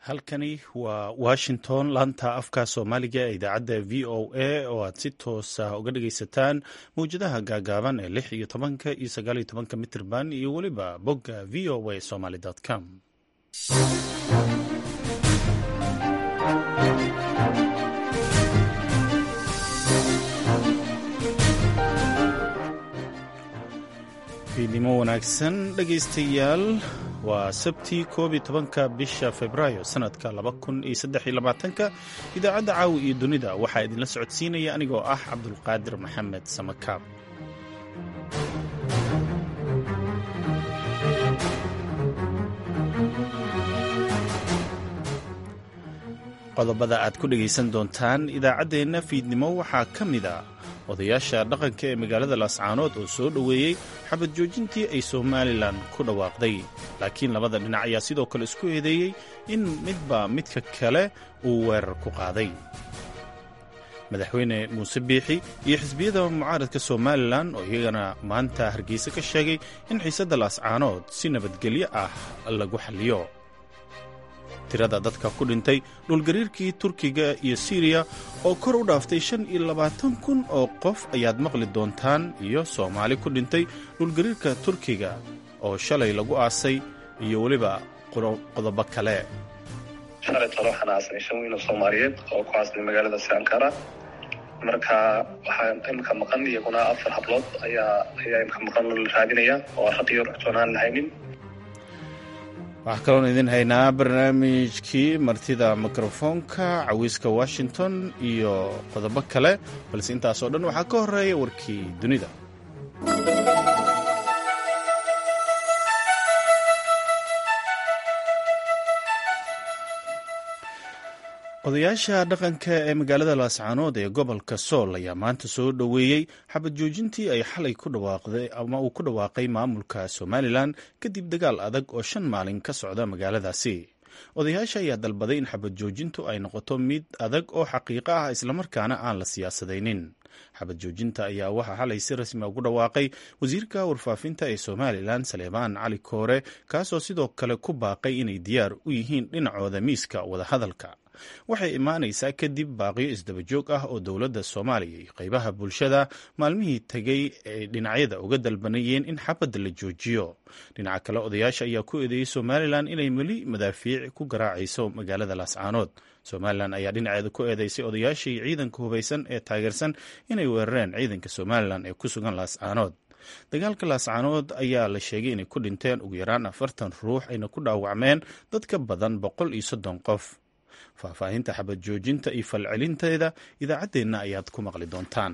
halkani waa washington laanta afka soomaaliga ee idaacadda v o a oo aad si toosa uga dhagaysataan mawjadaha gaagaaban ee lix iyo tobanka iyo sagaal iyo tobanka mitirban iyo weliba bogga v o a somaly com fiidnimo wanaagsan dhegaystayaal waa sabti koob iyo tobanka bisha februaayo sanadka laba kun iyo saddex iyo labaatanka idaacadda caawi iyo dunida waxaa idinla socodsiinaya anigoo ah cabdulqaadir maxamed samakaab qodobada aad ku dhegaysan doontaan idaacaddeenna fiidnimo waxaa ka mid a odayaasha dhaqanka ee magaalada laascaanood oo soo dhoweeyey xabad joojintii ay somalilan ku dhawaaqday laakiin labada dhinac ayaa sidoo kale isku eedeeyey in midba midka kale uu weerar ku qaaday madaxweyne muuse biixi iyo xisbiyada mucaaradka somalilan oo iyagana maanta hargeysa ka sheegay in xiisadda laascaanood si nabadgelyo ah lagu xalliyo tirada dadka ku dhintay dhulgariirkii turkiga iyo siriya oo kor u dhaaftay shan iyo labaatan kun oo qof ayaad maqli doontaan iyo soomaali ku dhintay dhulgariirka turkiga oo shalay lagu aasay iyo weliba qodobo kale shalay talo waxaan aasanay shan wiil oo soomaaliyeed oo ku aasnay magaalada sankara marka waxaa imika maqan iyaguna afar hablood ayaa ayaa imika maqan la raadinaya oo raqiyo ruxtoonaan lahaynin waxaa kaloon idin haynaa barnaamijkii martida mikrofoonka cawiiska washington iyo qodobo kale balse intaasoo dhan waxaa ka horeeya warkii dunida odayaasha dhaqanka ee magaalada laascaanood ee gobolka sool ayaa maanta soo dhoweeyey xabad joojintii ay xalay ku dhawaaqday ama uu ku dhawaaqay maamulka somalilan kadib dagaal adag oo shan maalin ka socda magaaladaasi odayaasha ayaa dalbaday in xabad joojintu ay noqoto mid adag oo xaqiiqo ah islamarkaana aan la siyaasadaynin xabad joojinta ayaa waxaa xalay si rasmi ugu dhawaaqay wasiirka warfaafinta ee somalilan saleebaan cali koore kaasoo sidoo kale ku baaqay inay diyaar u yihiin dhinacooda miiska wadahadalka waxay imaanaysaa kadib baaqiyo isdabajoog ah oo dowladda soomaaliya iyo qaybaha bulshada maalmihii tegay ay dhinacyada uga dalbanayeen in xabadda la joojiyo dhinaca kale odayaasha ayaa ku eedeeyey somalilan inay weli madaafiic ku garaacayso magaalada laascaanood somalilan ayaa dhinaceeda ku eedeysay odayaashii ciidanka hubaysan ee taageersan inay weerareen ciidanka somalilan ee ku sugan laascaanood dagaalka laascaanood ayaa la sheegay inay ku dhinteen ugu yaraan afartan ruux ayna ku dhaawacmeen dad ka badan boqol iyo soddon qof faahfaahinta xabad joojinta iyo falcelinteeda idaacaddeenna ayaad ku maqli doontaan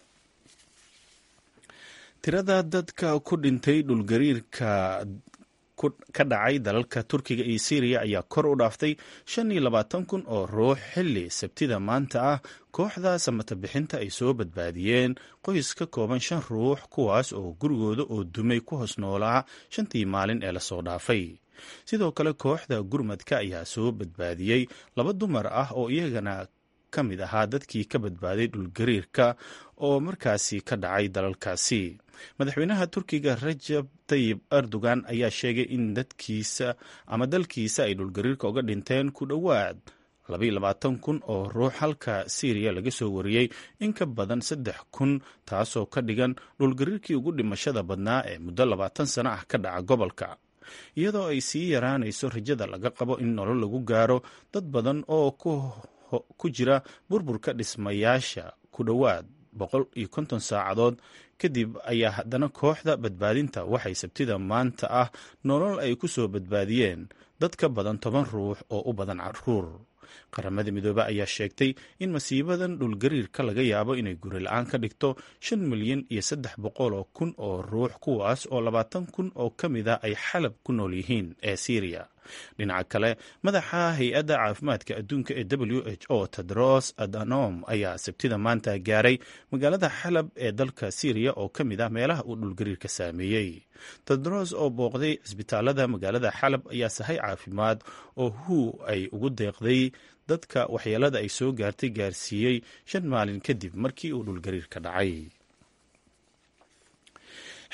tirada dadka ku dhintay dhulgariirka ka dhacay dalalka turkiga iyo syriya ayaa kor u dhaaftay shan iyo labaatan kun oo ruux xilli sabtida maanta ah kooxda samata bixinta ay soo badbaadiyeen qoys ka kooban shan ruux kuwaas oo gurigooda oo dumay ku hoos noolaa shantii maalin ee lasoo dhaafay sidoo kale kooxda gurmadka ayaa soo badbaadiyey laba dumar ah oo iyagana ka mid ahaa dadkii ka badbaaday dhulgariirka oo markaasi ka dhacay dalalkaasi madaxweynaha turkiga rajab tayib erdogan ayaa sheegay in dadkiisa ama dalkiisa ay dhulgariirka uga dhinteen ku dhowaad labaatan kun oo ruux halka syriya laga soo wariyey in ka badan saddex kun taasoo ka dhigan dhulgariirkii ugu dhimashada badnaa ee muddo labaatan sano ah ka dhaca gobolka iyadoo ay sii yaraanayso rajada laga qabo in nolol lagu gaaro dad badan oo ku jira burburka dhismayaasha ku dhowaad boqol iyo konton saacadood kadib ayaa haddana kooxda badbaadinta waxay sabtida maanta ah nolol ay ku soo badbaadiyeen dad ka badan toban ruux oo u badan caruur qaramada midoobe ayaa sheegtay in masiibadan dhulgariirka laga yaabo inay guri la-aan ka dhigto shan milyan iyo saddex boqol oo kun oo ruux kuwaas oo labaatan kun oo ka mid a ay xalab ku nool yihiin ee syriya dhinaca kale madaxa hay-adda caafimaadka adduunka ee w h o tedros adhanom ayaa sabtida maanta gaaray magaalada xalab ee dalka syriya oo ka mid ah meelaha uu dhulgariirka saameeyey tedros oo booqday cisbitaalada magaalada xalab ayaa sahay caafimaad oo hu ay ugu deeqday dadka waxyeelada ay soo gaartay gaarsiiyey shan maalin kadib markii uu dhulgariirka dhacay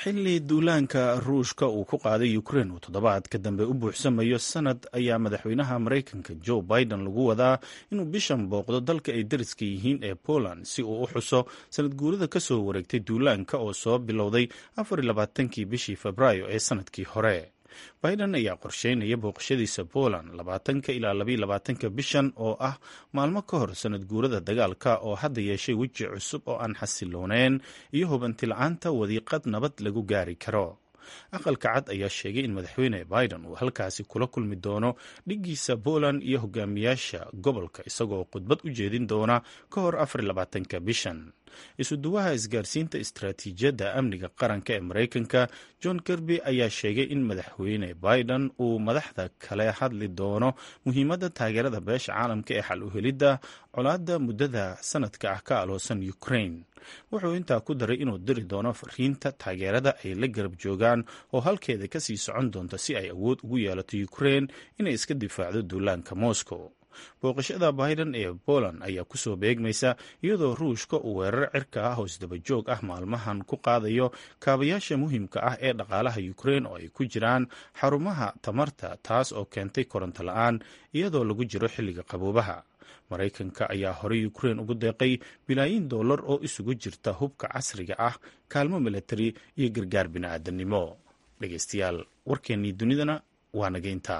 xilli duulaanka ruushka uu ku qaaday ukrein uu toddobaadka dambe u buuxsamayo sanad ayaa madaxweynaha maraykanka joe biden lagu wadaa inuu bishan booqdo dalka ay dariska yihiin ee poland si uu u xuso sanad guurada ka soo wareegtay duulaanka oo soo bilowday afarlabaatankii bishii febraayo ee sanadkii hore biden ayaa qorsheynaya booqashadiisa poland labaatanka ilaa labayolabaatanka bishan oo ah maalmo ka hor sanad guurada dagaalka oo hadda yeeshay weji cusub oo aan xasilooneyn iyo hubanti la-aanta wadiiqad nabad lagu gaari karo aqalka cad ayaa sheegay in madaxweyne biden uu halkaasi kula kulmi doono dhiggiisa poland iyo hogaamiyaasha gobolka isagoo khudbad u jeedin doona ka hor afarlabaatanka bishan isuduwaha isgaarsiinta istaraatiijiyadda amniga qaranka ee maraykanka john kirby ayaa sheegay in madaxweyne biden uu madaxda kale hadli doono muhiimadda taageerada beesha caalamka ee xal u helidda colaadda muddada sanadka ah ka aloosan ukraine wuxuu intaa ku daray inuu diri doono fariinta taageerada ay la garab joogaan oo halkeeda kasii socon doonta si ay awood ugu yeelato ukraine inay iska difaacdo duulaanka moscow booqashada biden ee poland ayaa kusoo beegmaysa iyadoo ruushka uu weerar cirka ah oo isdaba joog ah maalmahan ku qaadayo kaabayaasha muhiimka ah ee dhaqaalaha ukraine oo ay ku jiraan xarumaha tamarta taas oo keentay koronto la-aan iyadoo lagu jiro xilliga qaboobaha maraykanka ayaa horey ukraine ugu deeqay bilaayin dollar oo isugu jirta hubka casriga ah kaalmo milatari iyo gargaar bini'aadanimo dhegeystayaal warkeennii dunidana waa nageynta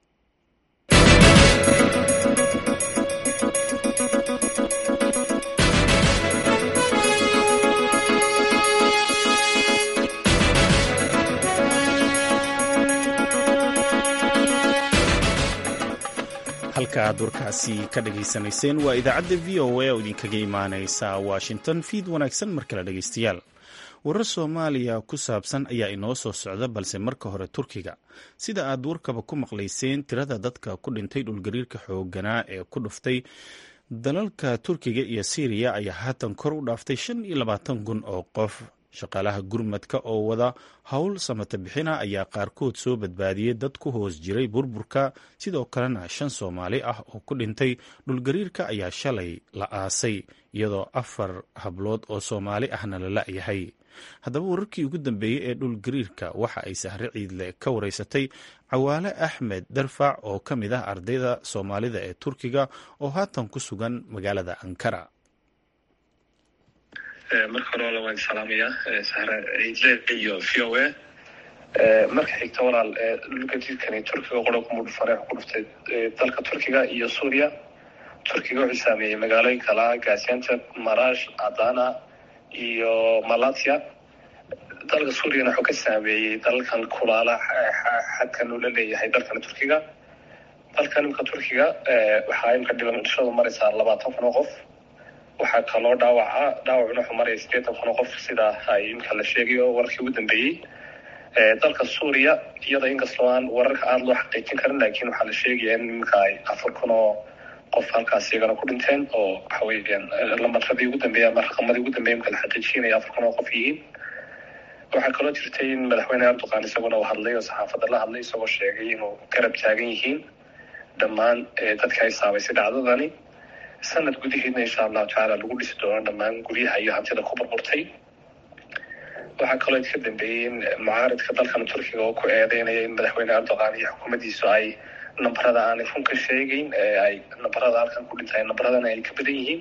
halka aad warkaasi ka dhageysanayseen waa idaacadda v o a oo idinkaga imaaneysa washington fiid wanaagsan mar kale dhegeystayaal warar soomaaliya ku saabsan ayaa inoo soo socda balse marka hore turkiga sida aad warkaba ku maqlayseen tirada dadka ku dhintay dhulgariirka xooganaa ee ku dhuftay dalalka turkiga iyo syriya ayaa haatan kor u dhaaftay shan iyo labaatan kun oo qof shaqaalaha gurmadka oo wada howl samata bixina ayaa qaarkood soo badbaadiyey dad ku hoos jiray burburka sidoo kalena shan soomaali ah oo ku dhintay dhulgariirka ayaa shalay la aasay iyadoo afar hablood oo soomaali ahna la la-yahay haddaba wararkii ugu dambeeyey ee dhulgariirka waxa ay sahre ciidle ka wareysatay cawaale axmed darfac oo ka mid ah ardayda soomaalida ee turkiga oo haatan ku sugan magaalada ankara marka hore wala waan salaamaya sahre ciidle iyo v o a marka xigta walaal dhulgariirkani turkiga qora kumudhufare ku dhuftay dalka turkiga iyo suuriya turkiga wuxuu saameeyey magaalooyinka laha gaziantep marash adana iyo malatya dalka suuriyana wuxuu ka saameeyey dalalkan kulaala xadkan uu la leeyahay dalkan turkiga dalkan imika turkiga waxaa imika dhimashadu maraysaa labaatan kun oo qof waxaa kaloo dhaawaca dhaawacuna wuxuu maraya sideetan kun oo qof sida ay imika la sheegayo wararkii ugu dambeeyey dalka suuriya iyada inkastoo aan wararka aada loo xaqiijin karin laakiin waxaa la sheegaya in imika ay afar kun oo qof halkaas iyagana ku dhinteen oo waxa weeyaan lamaradii ugu dambeeya ama raqamadii ugu dambeeya imka la xaqiijinaya afar kun oo qof yihiin waxaa kaloo jirtay in madaxweyne erdogan isaguna uu hadlay oo saxaafadda la hadlay isagoo sheegay inuu garab taagan yihiin dhammaan dadka ay saameysay dhacdadani sanad gudaheedna insha allahu tacaala lagu dhisi doono dhammaan guryaha iyo hantida ku burburtay waxaa kaloo ka dambeeyey in mucaaridka dalkan turkiga oo ku eedeynaya in madaxweyne erdogan iyo xukuumaddiisu ay nambarada aanay run ka sheegeyn ay nambarada halkan ku dhintay nambaradana ay ka badan yihiin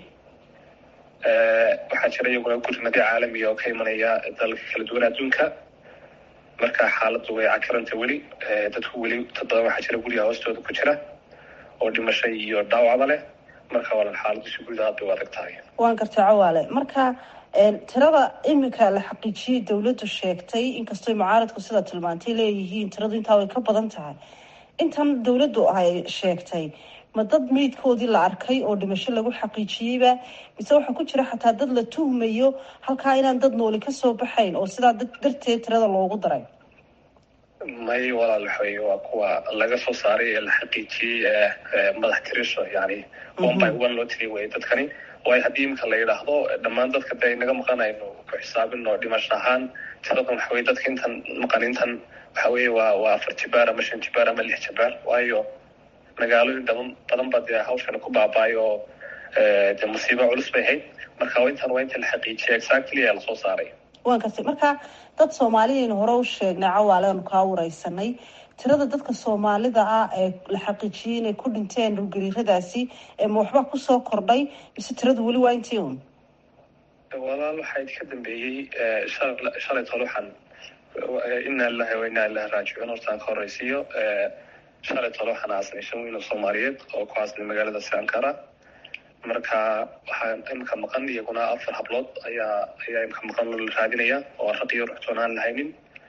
waxaa jira iyaguna gurmadyo caalamiga oo ka imanaya dalalka kala duwan adduunka marka xaaladdu way cakiranta weli dadku weli dad badan waxaa jira guryaha hoostooda ku jira oo dhimashay iyo dhaawacba leh marka walaal xaaladdu si guud aad bay u adag tahay waan gartay cawaale marka tirada iminka la xaqiijiyey dowladdu sheegtay inkastoo mucaaradku sida tilmaantay leeyihiin tiradu intaa way ka badan tahay intan dowladdu ay sheegtay ma dad meydkoodii la arkay oo dhimasho lagu xaqiijiyeyba mise waxaa ku jira xataa dad la tuhmayo halkaa inaan dad nooli kasoo baxayn oo sidaa dad darteed tirada loogu daray may walaal waxaweye waa kuwa laga soo saaray ee la xaqiijiyey madax tirisho yani one by one loo tiriy wey dadkani waayo haddii imika la yidhaahdo dhammaan dadka de inaga maqanayno ku xisaabino dhimasho ahaan tiradan waxa weye dadka intan maqan intan waxa weye waa waa afar jibaar ama shan jibaar ama lix jibaar waayo magaalooyin daban badan ba dee hawshana ku baaba'ay oo dee musiibo culus bay ahayd marka intan waa inta la xaqiijiyay exactly ee lasoo saaray waan gartay marka dad soomaaliyaynu hore u sheegnay cawaale aanu kaa wareysanay tirada dadka soomaalida ah ee la xaqiijiyey inay ku dhinteen dhulgariiradaasi ma waxba kusoo kordhay mise tiradu weli waa intii un walaal waxaa ka dambeeyey shalay tole waxaan inaa lilahi wa inaa ilahi raajicuun hortaan ka horeysiiyo shalay tole waxaan aasanay shan wiil oo soomaaliyeed oo ku aasanay magaalada sankara marka waxaa imika maqan iyaguna afar hablood ayaa ayaa imika maqan la raadinaya oo raqiyo ruxtoon aan lahaynin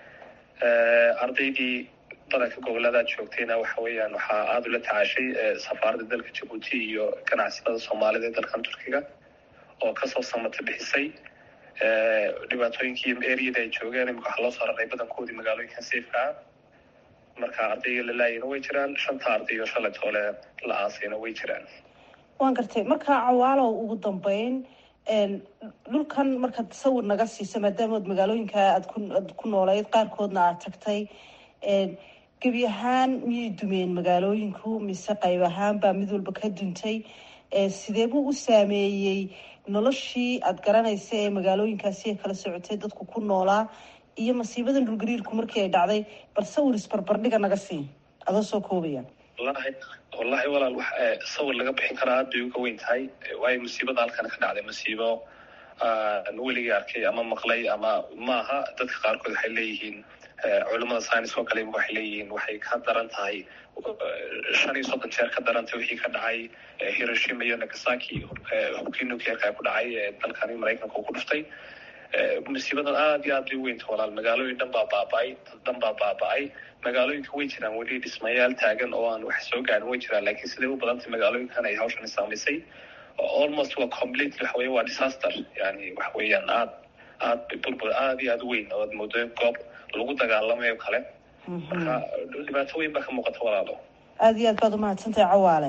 ardaydii badanka gobolada joogtayna waxa weeyaan waxaa aada ula tacaashay safaaradda dalka jabuuti iyo ganacsatada soomaalida ee dalkan turkiga oo kasoo samata bixisay dhibaatooyinkii eriyada ay joogeen imika waxaa loo soo raray badankoodii magaalooyinkan safeka ah marka ardayga la laayina way jiraan shanta arday oo shalay toole la aasayna way jiraan waan gartay marka cawaalow ugu dambeyn dhulkan markaad sawir naga siisa maadaama od magaalooyinka aad ku aad ku nooleyd qaarkoodna aad tagtay gebi ahaan miyay dumeen magaalooyinku mise qayb ahaan baa mid walba ka duntay sidee buu u saameeyey noloshii aada garanaysa ee magaalooyinkaasi ay kala socotay dadku ku noolaa iyo masiibadan dhulgariirku markii ay dhacday bal sawir isbarbardhiga naga sii adoo soo koobaya wallahi wallahi walaal wax sawir laga bixin karaa aad bay uga weyn tahay waayo musiibada halkan ka dhacday masiibo weligii arkay ama maqlay ama maaha dadka qaarkood waxay leeyihiin culimada science oo kale waxay leeyihiin waxay ka daran tahay shan iyo soddon jeer ka darantay wixii ka dhacay hiroshima iyo nagasaki hubkii nuclearka ku dhacay ee dalkani maraykanka uu ku dhuftay musiibadan aad iyo aad bay u weynta walaal magaalooyin dhan baa baaba-ay dad dhan baa baaba-ay magaalooyinka way jiraan weli dhismayaal taagan oo aan wax soo gaarin way jiraan laakiin siday u badantay magaalooyinkan ay hawshan saamaysay almost waa completely waxa weya waa disaster yani waxa weeyaan aad aad burbur aad iyo aad u weyn oo aad moodo goob lagu dagaalamayo kale marka dhibaato weyn baa ka muuqata walaalo aada iyo aad baad umahadsantahay cawaale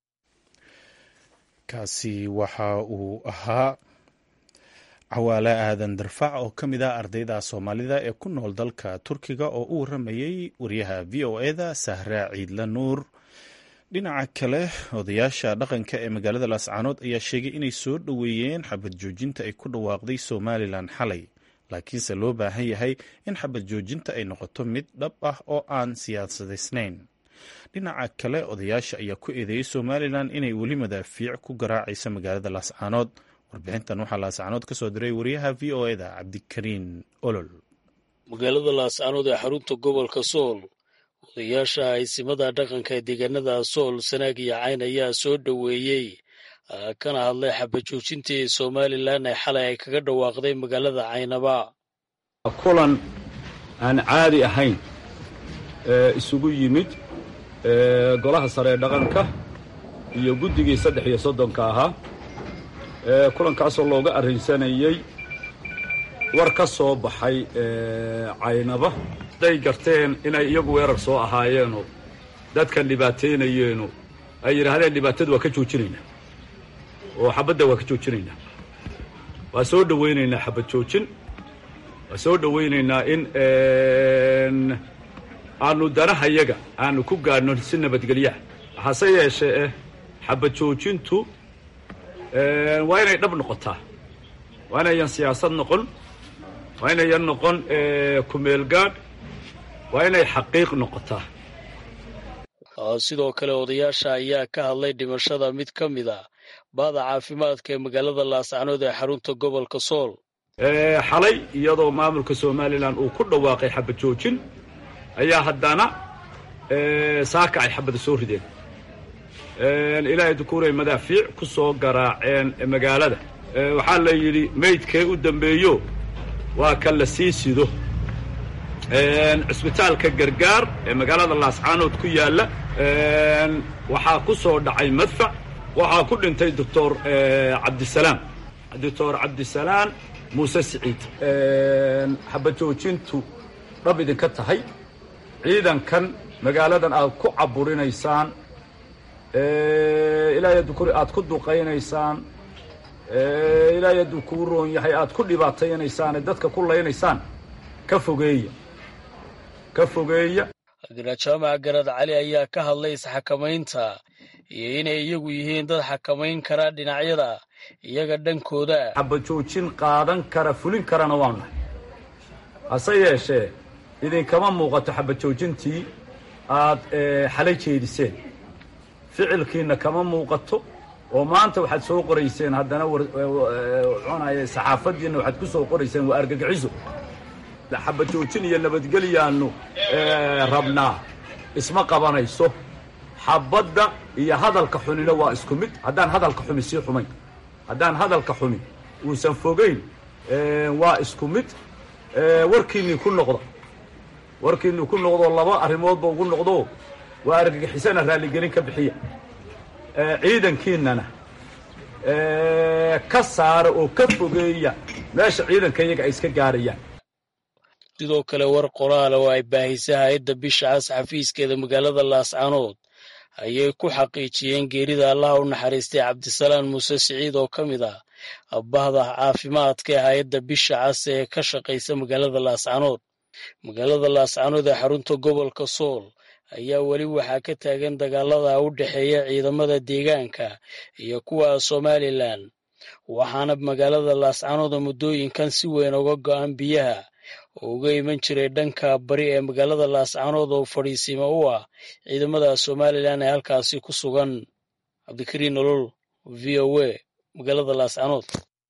kaasi waxa uu ahaa cawaale aadan darfac oo ka mid ah ardayda soomaalida ee ku nool dalka turkiga oo u waramayey wariyaha v o eda sahra ciidla nuur dhinaca kale odayaasha dhaqanka ee magaalada laascaanood ayaa sheegay inay soo dhoweeyeen xabad joojinta ay ku dhawaaqday somalilan xalay laakiinse loo baahan yahay in xabad joojinta ay noqoto mid dhab ah oo aan siyaasadaysnayn dhinaca kale odayaasha ayaa ku eedeeyey somalilan inay weli madaafiic ku garaacaysa magaalada laascaanood warbixintan waxaa laascaanood ka soo diray wariyaha v o eda cabdikariin olol magaalada laascaanood ee xarunta gobolka sool odayaasha aysimada dhaqanka ee deegaanada sool sanaag iyo cayn ayaa soo dhoweeyey kana hadlay xabajoojintii somalilan ee xalay ay kaga dhawaaqday magaalada caynaba kulan aan caadi ahayn isugu yimid golaha sare ee dhaqanka iyo guddigii saddex iyo soddonka ahaa kulankaasoo looga arrinsanayey war ka soo baxay caynaba hadday garteen inay iyagu weerar soo ahaayeenoo dadkan dhibaataynayeeno ay yidhaahdeen dhibaatada waa ka joojinaynaa oo xabadda waa ka joojinaynaa waa soo dhowaynaynaa xabad joojin waa soo dhowaynaynaa in aanu danahayaga aanu ku gaadhno si nabadgelyaha hase yeeshee eh xabad joojintu waa inay dhab noqotaa waa inayan siyaasad noqon waa inayan noqon kumeel gaadh waa inay xaqiiq noqotaa sidoo kale odayaasha ayaa ka hadlay dhimashada mid ka mid a baada caafimaadka ee magaalada laascanood ee xarunta gobolka sool xalay iyadoo maamulka somalilan uu ku dhawaaqay xabad joojin ayaa haddana saaka ay xabada soo rideen ilaahay dukuuray madaafiic ku soo garaaceen magaalada waxaa la yidhi maydkee u dambeeyo waa ka la sii sido cisbitaalka gargaar ee magaalada laascaanood ku yaalla waxaa ku soo dhacay madfac waxaa ku dhintay doctor cabdisalaam doctor cabdisalaam muuse siciid xabad joojintu dhab idinka tahay ciidankan magaaladan aad ku caburinaysaan ilaahay hadduu ku aad ku duqaynaysaan ilaahay hadduu kuu roon yahay aad ku dhibaataynaysaan ee dadka ku laynaysaan ka fogeeya ka fogeeya jaamac garad cali ayaa ka hadlay isxakamaynta iyo inay iyagu yihiin dad xakamayn kara dhinacyada iyaga dhankooda xabad joojin qaadan kara fulin karana waanu nahay hase yeeshee idinkama muuqato xabajoojintii aad xalay jeediseen ficilkiina kama muuqato oo maanta waxaad soo qorayseen haddana cunaya saxaafaddiina waxaad ku soo qorayseen waa argagixiso xabajoojin iyo nabadgelyaannu rabnaa isma qabanayso xabadda iyo hadalka xunina waa isku mid haddaan hadalka xumi sii xumayn haddaan hadalka xumi uusan fogayn waa isku mid warkiinnii ku noqda warkiinnii ku noqdo laba arrimoodba ugu noqdo waa argagixisana raalligelin ka bixiya ciidankiinnana ka saara oo ka fogeeya meesha ciidanka iyaga ay iska gaarayaan sidoo kale war qoraala oo ay baahisay hay-adda bisha cas xafiiskeeda magaalada laascanood ayay ku xaqiijiyeen geerida allaha u naxariistay cabdisalaan muuse siciid oo ka mid ah abbahda caafimaadka ee hay-adda bisha cas ee ka shaqaysa magaalada laascanood magaalada laascanood ee xarunta gobolka sool ayaa weli waxaa ka taagan dagaalada u dhexeeya ciidamada deegaanka iyo kuwa somalilan waxaana magaalada laascanood muddooyinkan si weyn uga go'an biyaha oo uga iman jiray dhanka bari ee magaalada laascanood oo fadhiisiimo u ah ciidamada somalilan ee halkaasi ku sugan cabdikariin nolol v o a magaalada laascanood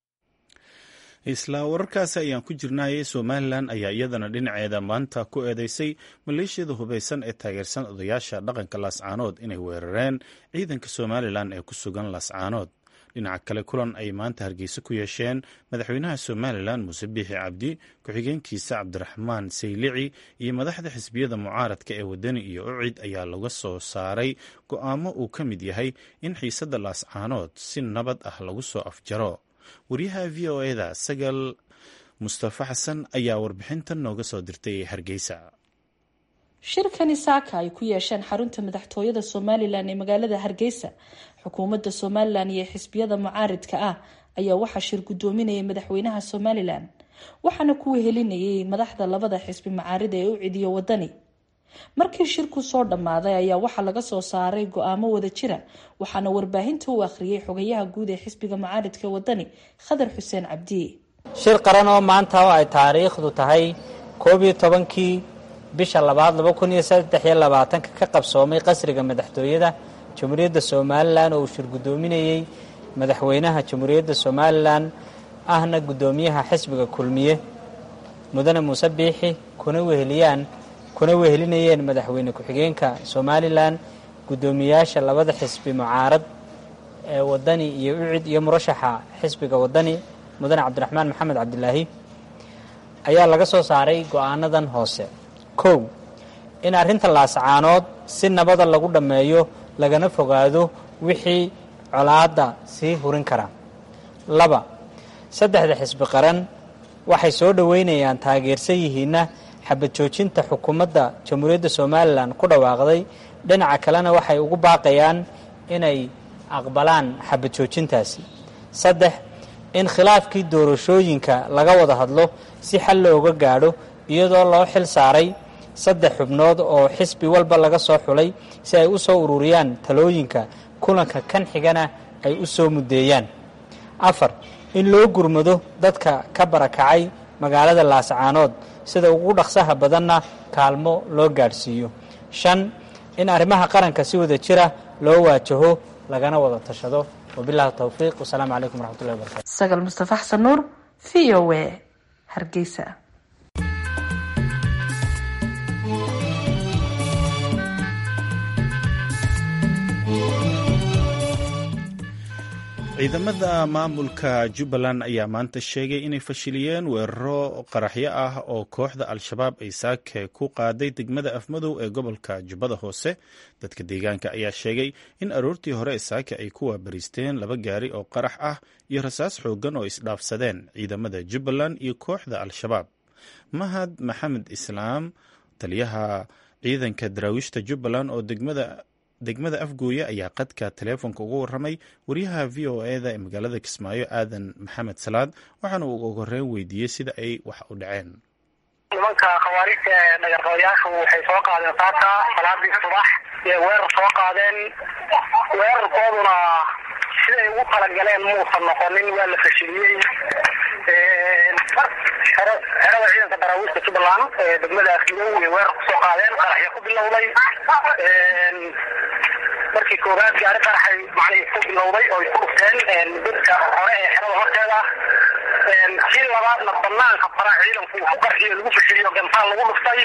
isla wararkaasi ayaan ku jirnayay somalilan ayaa iyadana dhinaceeda maanta ku eedeysay maleeshiyada hubeysan ee taageersan odayaasha dhaqanka laascaanood inay weerareen ciidanka somalilan ee ku sugan laascaanood dhinaca kale kulan ay maanta hargeysa ku yeesheen madaxweynaha somalilan muuse biixi cabdi ku-xigeenkiisa cabdiraxmaan saylici iyo madaxda xisbiyada mucaaradka ee wadani iyo ucid ayaa laga soo saaray go-aamo uu ka mid yahay in xiisadda laascaanood si nabad ah lagu soo afjaro waryaha v o eda sagal mustafa xasan ayaa warbixintan nooga soo dirtay hargeysa shirkani saaka ay ku yeesheen xarunta madaxtooyada somalilan ee magaalada hargeysa xukuumadda somalilan iyo xisbiyada mucaaridka ah ayaa waxaa shir guddoominayay madaxweynaha somalilan waxaana ku wehelinayay madaxda labada xisbi mucaarida ee u cidiyo wadani markii shirku soo dhammaaday ayaa waxaa laga soo saaray go-aamo wada jira waxaana warbaahinta u akhriyay xogayaha guud ee xisbiga mucaaridka wadani khadar xuseen cabdi shir qaran oo maanta oo ay taariikhdu tahay koob iyo tobankii bisha labaad laba kun iyo saddex iyo labaatanka ka qabsoomay qasriga madaxtooyada jamhuuriyadda somalilan oo uu shir guddoominayey madaxweynaha jamhuuriyadda somalilan ahna guddoomiyaha xisbiga kulmiye mudane muuse biixi kuna weheliyaan kuna wehelinayeen madaxweyne ku-xigeenka somalilan guddoomiyaasha labada xisbi mucaarad ee wadani iyo ucid iyo murashaxa xisbiga wadani mudane cabdiraxmaan maxamed cabdilaahi ayaa laga soo saaray go-aanadan hoose kow in arrinta laascaanood si nabada lagu dhammeeyo lagana fogaado wixii colaadda sii hurin kara laba saddexda xisbi qaran waxay soo dhoweynayaan taageersan yihiinna xabad joojinta xukuumadda jamhuuriyadda somalilan ku dhawaaqday dhinaca kalena waxay ugu baaqayaan inay aqbalaan xabad joojintaasi saddex in khilaafkii doorashooyinka laga wada hadlo si xal looga gaadho iyadoo loo xil saaray saddex xubnood oo xisbi walba laga soo xulay si ay u soo ururiyaan talooyinka kulanka kan xigana ay u soo muddeeyaan afar in loo gurmado dadka ka barakacay magaalada laascaanood sida ugu dhaqsaha badanna kaalmo loo gaadhsiiyo shan in arrimaha qaranka si wada jira loo waajaho lagana wada tashado wabilahi towfiiq wasalaamu calaykum waraxmatullahi wabarakatu sagal mustafa xasan nuur v o w hargeysa ciidamada maamulka jubbaland ayaa maanta sheegay inay fashiliyeen weeraro qaraxyo ah oo kooxda al-shabaab ay saake ku qaaday degmada afmadow ee gobolka jubbada hoose dadka deegaanka ayaa sheegay in aroortii hore saake ay ku waabariisteen laba gaari oo qarax ah iyo rasaas xooggan oo isdhaafsadeen ciidamada jubbaland iyo kooxda al-shabaab mahad maxamed islaam taliyaha ciidanka daraawiishta jubbaland oo degmada degmada afgooye ayaa qadka taleefonka ugu waramay wariyaha v o eda ee magaalada kismaayo aadan maxamed salaad waxaana uu ugu horeyn weydiiyey sida ay wax u dhaceen nimanka khawaarijta dhagarqabayaashu waxay soo qaadeen saaka salaadii subax ee weerar soo qaadeen weerarkooduna siday ugu talagaleen muusan noqonin waa la fashiliyey xerada ciidanka daraawiishta jubbaland ee degmada afyow ay weerar kusoo qaadeen qaraxya ku bilowday markii koowaad gaari qaraxay macnihii ku bilowday oo ay ku dhufteen dadka hore ee xerada horteeda kii labaadna banaanka faraha ciidanku uu ku qarxiyo lagu fashiliyo gantaal lagu dhuftay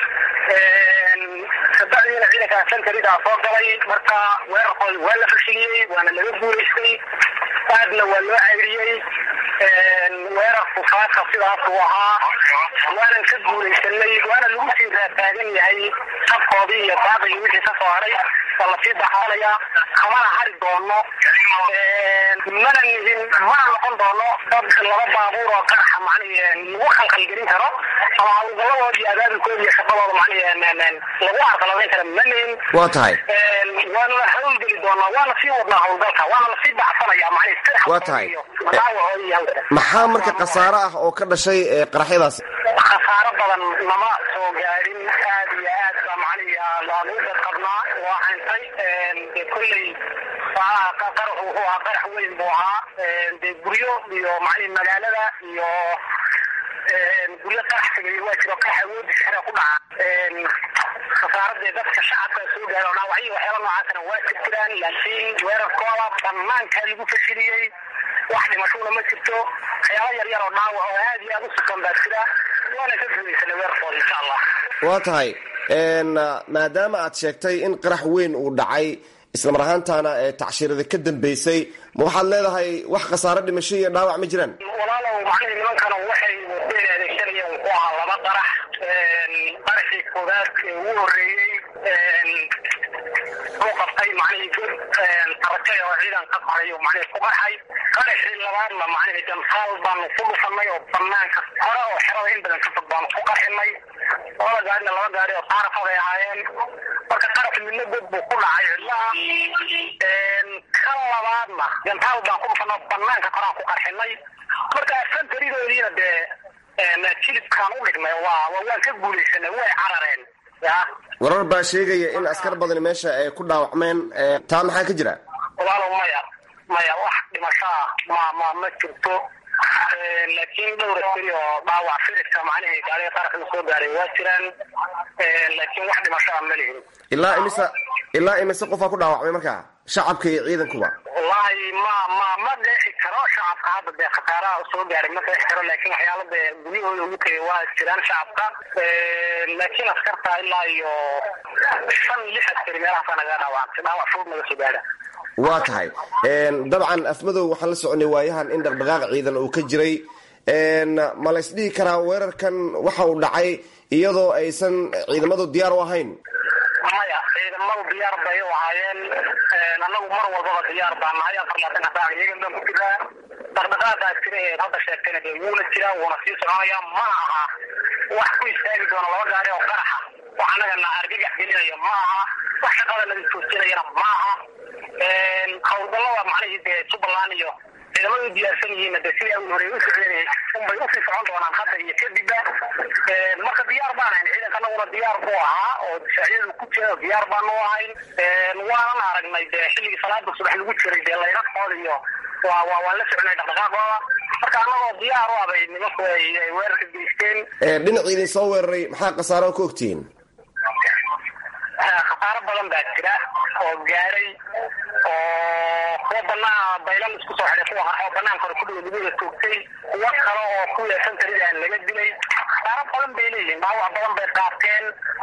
kabacdiina ciidanka santarida soo galay marka weerarkooda waa la fashiliyey waana laga guulaystay aadna waa loo cayriyey weerarku faaka sidaas uu ahaa waanan ka guulaysanay waana lagu sii raataagan yahay sabkoodii iyo baaqigii wixii ka soo haray waa lasii daxoonaya kamana hari doono mana nihin mana noqon doono dad laba baabuur oo qaraxa macnihi lagu khalkhalgelin karo ama hawlgalladood iyo abaabulkooda iyo shaqadooda macnihi lagu arqaladeyn kara ma nihin waa tahay waana la hawlgeli doonaa waana sii wadnaa hawlgalka waana lasii baxsanaya macnihi waa tahay dhaawacooda iyo hawlka maxaa marka khasaare ah oo ka dhashay ee qaraxyadaasi khasaaro badan nama soo gaadhin aad iyo aad baa macnihi laanu dad qabnaa waa hantay dee kolley qaraxu wuxuu ahaa qarax weyn buu ahaa dee guryo iyo macnihi magaalada iyo guryo qarax sameeyey waa jiro qarax awoodiisa xera ku dhaca khasaaradee dadka shacabka soo gaaro dhaawacyo waxyaala noocaasna waa jir jiraan laakiin weerarkooda banaanka lagu fashiliyey wax dhimashona ma jirto waxyaala yar yar oo dhaawac oo aad iyo aad u sukan baa jira waana ka guulaysanay weerarkooda insha allah waa tahay maadaama aad sheegtay in qarax weyn uu dhacay islamar ahaantaana ee tacshirada ka dambeysay ma waxaad leedahay wax khasaaro dhimasho iyo dhaawac ma jiraan walaalow macnihii nimankana waxay wadeen adeegsanayeen wuxuu ahaa laba qarax qaraxii koowaad ee ugu horreeyey uu qabtay macnihii god aragtay oo ciidan ka qaray oo macnihii ku qarxay qaraxii labaadna macnihii gantaal baanu ku dhufanay oo banaanka hore oo xerada in badan ka fog baanu ku qarxinay labada gaarina laba gaari oo taarafad ay ahaayeen marka qarax midna god buu ku dhacay cidlaha kan labaadna gantaal baan ku dhufanay oo banaanka koraan ku qarxinay marka santaridoodiina dee jilibkaan u dhignay waa waan ka guulaysanay way carareen ya warar baa sheegaya in askar badani meesha ay ku dhaawacmeen taa maxaa ka jira walaalow maya maya wax dhimasho ah ma ma ma jirto laakiin dhowr askari oo dhaawac firidka macnihii gaariga qaarka soo gaaray waa jiraan laakiin wax dhimasho ah ma lihin ilaa imisa ilaa imise qofaa ku dhaawacmay markaa shacabka iyo ciidankuba wallahi ma ma ma deexi karo shacabka hadda dee khasaaraha soo gaaray ma deexi karo laakiin waxyaala dee guryahooda ugu tegay waa jiraan shacabka laakiin askarta ilaa iyo shan lix askari meelahaasa naga dhaawacantay dhaawac fudud naga soo gaara waa tahay dabcan afmadow waxaan la soconay waayahan in dhaqdhaqaaq ciidan uu ka jiray ma la ysdhihi karaa weerarkan waxa uu dhacay iyadoo aysan ciidamadu diyaar u ahayn maya ciidamadu diyaar bay u ahaayeen annagu mar walbaba diyaar baa nahay afar labaatanka saac iyagan baan ku jiraa dhaqdhaqaaqaas jira ee hadda sheegtayna dee wuuna jiraa wuuna sii soconaya mana aha wax ku istaagi doona laba gaari oo qaraxa wax annaga na argagax gelinaya ma aha wax shaqada naga joojinayana ma aha howlgallada macnihii dee jubbaland iyo ciidamadu u diyaarsan yihiinna dee sidii awal horey u socdeen unbay usii socon doonaan hadda iyo kadibba marka diyaar baan ahayn ciidanka anaguna diyaar buu ahaa oo difaacyadu ku jira diyaar baanu ahayn waanan aragnay dee xilligii salaada subax lagu jiray dee laydhaqooda iyo waa waa waan la soconay dhaqdhaqaaqooda marka annagoo diyaar u abay nimanku ay weerarka geysteen dhinacii idin soo weeraray maxaa khasaaro ka ogtihiin khasaaro badan baa jira oo gaaray oo kuwa banaa baylan isku soo xidhay kuwa oo banaanka hore kudhiga laguda toogtay kuwo kale oo ku yeesan taridaan laga dilay khasaaro badan bay leeyihiin dhaawac badan bay qaateen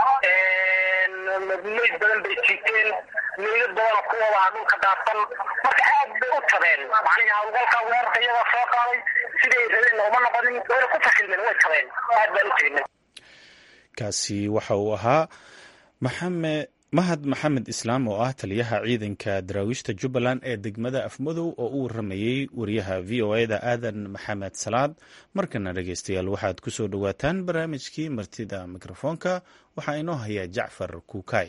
meyd badan bay jiiteen meydad badanoo kuwaba dhulka daadsan marka aad bay u tabeen macnihi hawlgalka weerarka iyagoo soo qaaday siday rabeen uma noqonin wayna ku fashilmeen way tabeen aad baan u jeednay kaasi waxa uu ahaa maxamed mahad maxamed islaam oo ah taliyaha ciidanka daraawiishta jubbaland ee degmada afmadow oo u waramayey wariyaha v o e da aadan maxamed salaad markana dhegeystayaal waxaad ku soo dhowaataan barnaamijkii martida mikrofoonka waxaa inoo haya jacfar kuukay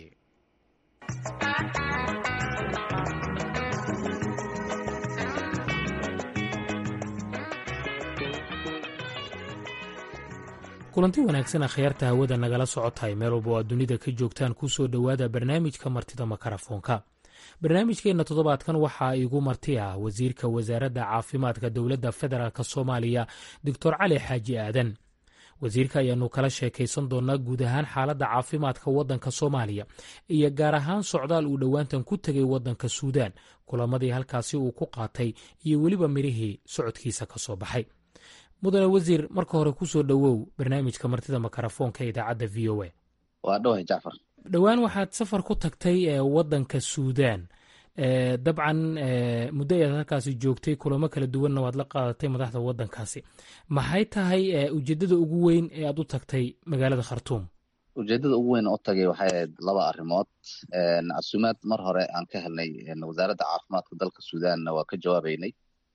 kulanti wanaagsan akhyaarta hawada nagala socotahay meel walba oo aad dunida ka joogtaan ku soo dhowaada barnaamijka martida makarafoonka barnaamijkeenna toddobaadkan waxaa igu marti ah wasiirka wasaaradda caafimaadka dowladda federaalk soomaaliya doctor cali xaaji aadan wasiirka ayaanu kala sheekaysan doonaa guud ahaan xaaladda caafimaadka waddanka soomaaliya iyo gaar ahaan socdaal uu dhowaantan ku tegay waddanka suudaan kulamadii halkaasi uu ku qaatay iyo weliba midhihii socodkiisa ka soo baxay mudane wasiir marka hore kusoo dhowow barnaamijka martida makarafoonka ee idaacadda v o a waa dhowhay jacfar dhowaan waxaad safar ku tagtay waddanka suudaan dabcan muddo ayaad halkaasi joogtay kulamo kala duwanna waad la qaadatay madaxda waddankaasi maxay tahay ujeeddada ugu weyn ee aad u tagtay magaalada khartuum ujeeddada ugu weyn u tagay waxay ahayd laba arrimood casuumaad mar hore aan ka helnay wasaaradda caafimaadka dalka suudaanna waa ka jawaabeynay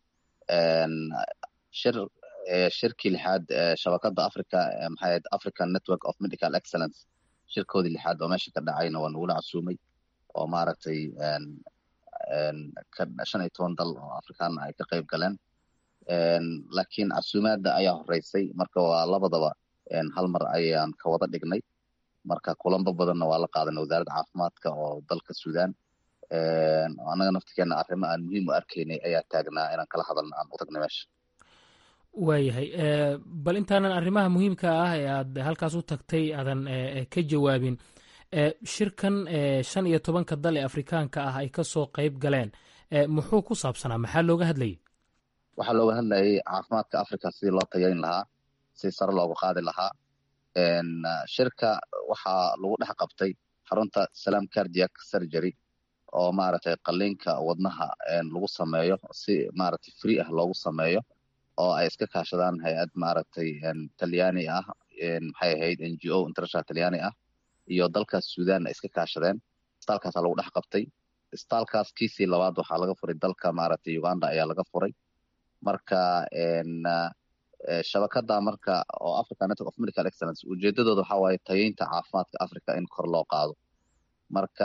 shir shirkii lixaad shabakadda africa maxay ahayd african network of medical excellence shirkoodii lixaad oo meesha ka dhacayna waa nagula casuumay oo maaragtay shan iyo toban dal oo afrikaana ay ka qayb galeen laakiin casuumaadda ayaa horeysay marka waa labadaba hal mar ayaan ka wada dhignay marka kulanbo badanna waa la qaadanay wasaaradda caafimaadka oo dalka suudaan annaga naftigeena arrimo aan muhiim u arkaynay ayaa taagnaa inaan kala hadalna aan u tagnay meesha waayahay bal intaanan arrimaha muhiimka ah ee aad halkaas u tagtay aadan ka jawaabin shirkan shan iyo tobanka dal ee afrikaanka ah ay ka soo qayb galeen muxuu ku saabsanaa maxaa looga hadlayay waxaa looga hadlayay caafimaadka africa sidii loo tayayn lahaa si sare loogu qaadi lahaa shirka waxaa lagu dhex qabtay xarunta salam cardiac surgery oo maaragtay qaliinka wadnaha lagu sameeyo si maaragtay free ah loogu sameeyo oo ay iska kaashadaan hay-ad maaragtay talyaani ah maxay ahayd n g o international talyaani ah iyo dalkaas suudan ay iska kaashadeen istaalkaasaa lagu dhex qabtay istaalkaas kiisii labaad waxaa laga furay dalka maaragtay uganda ayaa laga furay marka shabakada marka oo africa network of medical excellence ujeedadooda waxaa waaye tayeynta caafimaadka africa in kor loo qaado marka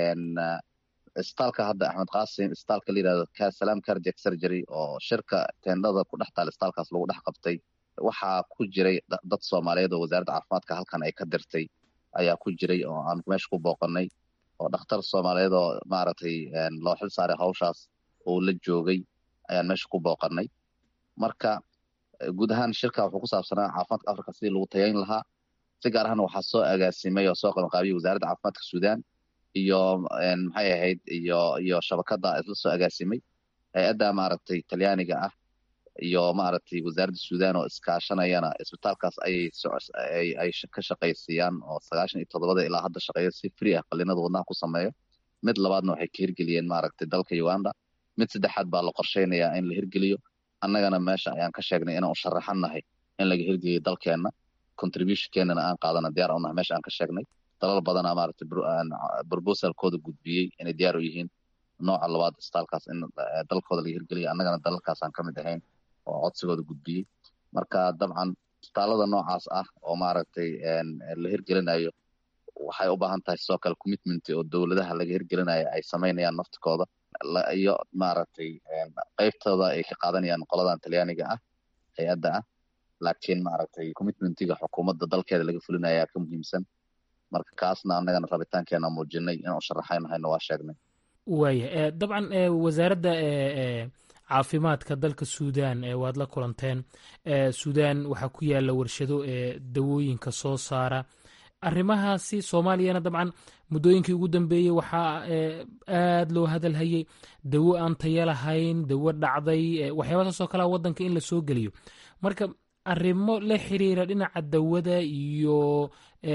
istaalka hadda axmed qasim istaalka la yidhahdo salam cardiac surgery oo shirka teendhada ku dhex taal istaalkaas lagu dhex qabtay waxaa ku jiray dad soomaaliyeed oo wasaaradda caafimaadka halkan ay ka dirtay ayaa ku jiray oo aan meesha ku booqanay oo dhakhtar soomaaliyeed oo maaragtay loo xil saaray hawshaas oo la joogay ayaan meesha ku booqanay marka guud ahaan shirka wuxuu ku saabsanaa caafimaadka africa sidii lagu tayayn lahaa si gaar ahna waxaa soo agaasimay oo soo qabanqaabiyey wasaaradda caafimaadka suudaan iyo maxay ahayd iyo iyo shabakada isla soo agaasimay hay-adda maaragtay talyaaniga ah iyo maaragtay wasaaradda suudaan oo iskaashanayana isbitaalkaas ayay ay ka shaqaysiiyaan oo sagaashan iyo toddobada ilaa hadda shaqeeya si free ah qalinada wadnaha ku sameeyo mid labaadna waxay ka hirgeliyeen maaragtay dalka uganda mid saddexaad baa la qorsheynayaa in la hirgeliyo annagana meesha ayaan ka sheegnay inaan u sharaxan nahay in laga hirgeliyo dalkeenna contributionkeenana aan qaadana diyaar u nahay meesha aan ka sheegnay dalal badanaa maaragtay proposalkooda gudbiyey inay diyaar u yihiin nooca labaad istaalkaas in dalkooda laga hirgeliyo annagana dalalkaasaan ka mid ahayn oo codsigooda gudbiyey marka dabcan istaalada noocaas ah oo maaragtay la hirgelinayo waxay u baahan tahay sidoo kale commitment oo dowladaha laga hirgelinayo ay samaynayaan naftikooda iyo maaragtay qeybtooda ay ka qaadanayaan qoladan talyaaniga ah hay-adda ah laakiin maaragtay commitmentiga xukuumadda dalkeeda laga fulinaya ka muhiimsan marka kaasna annagana rabitaankeena muujinay inaan u sharaxaynahayna waa sheegnay waaya dabcan wasaaradda caafimaadka dalka suudaan waad la kulanteen suudaan waxaa ku yaala warshado ee dawooyinka soo saara arrimahaasi soomaaliyana dabcan muddooyinkii ugu dambeeyey waxaa aad loo hadalhayay dawo aan taya lahayn dawo dhacday waxyaabahaas oo kalea waddanka in la soo geliyo marka arrimo la xiriira dhinaca dawada iyo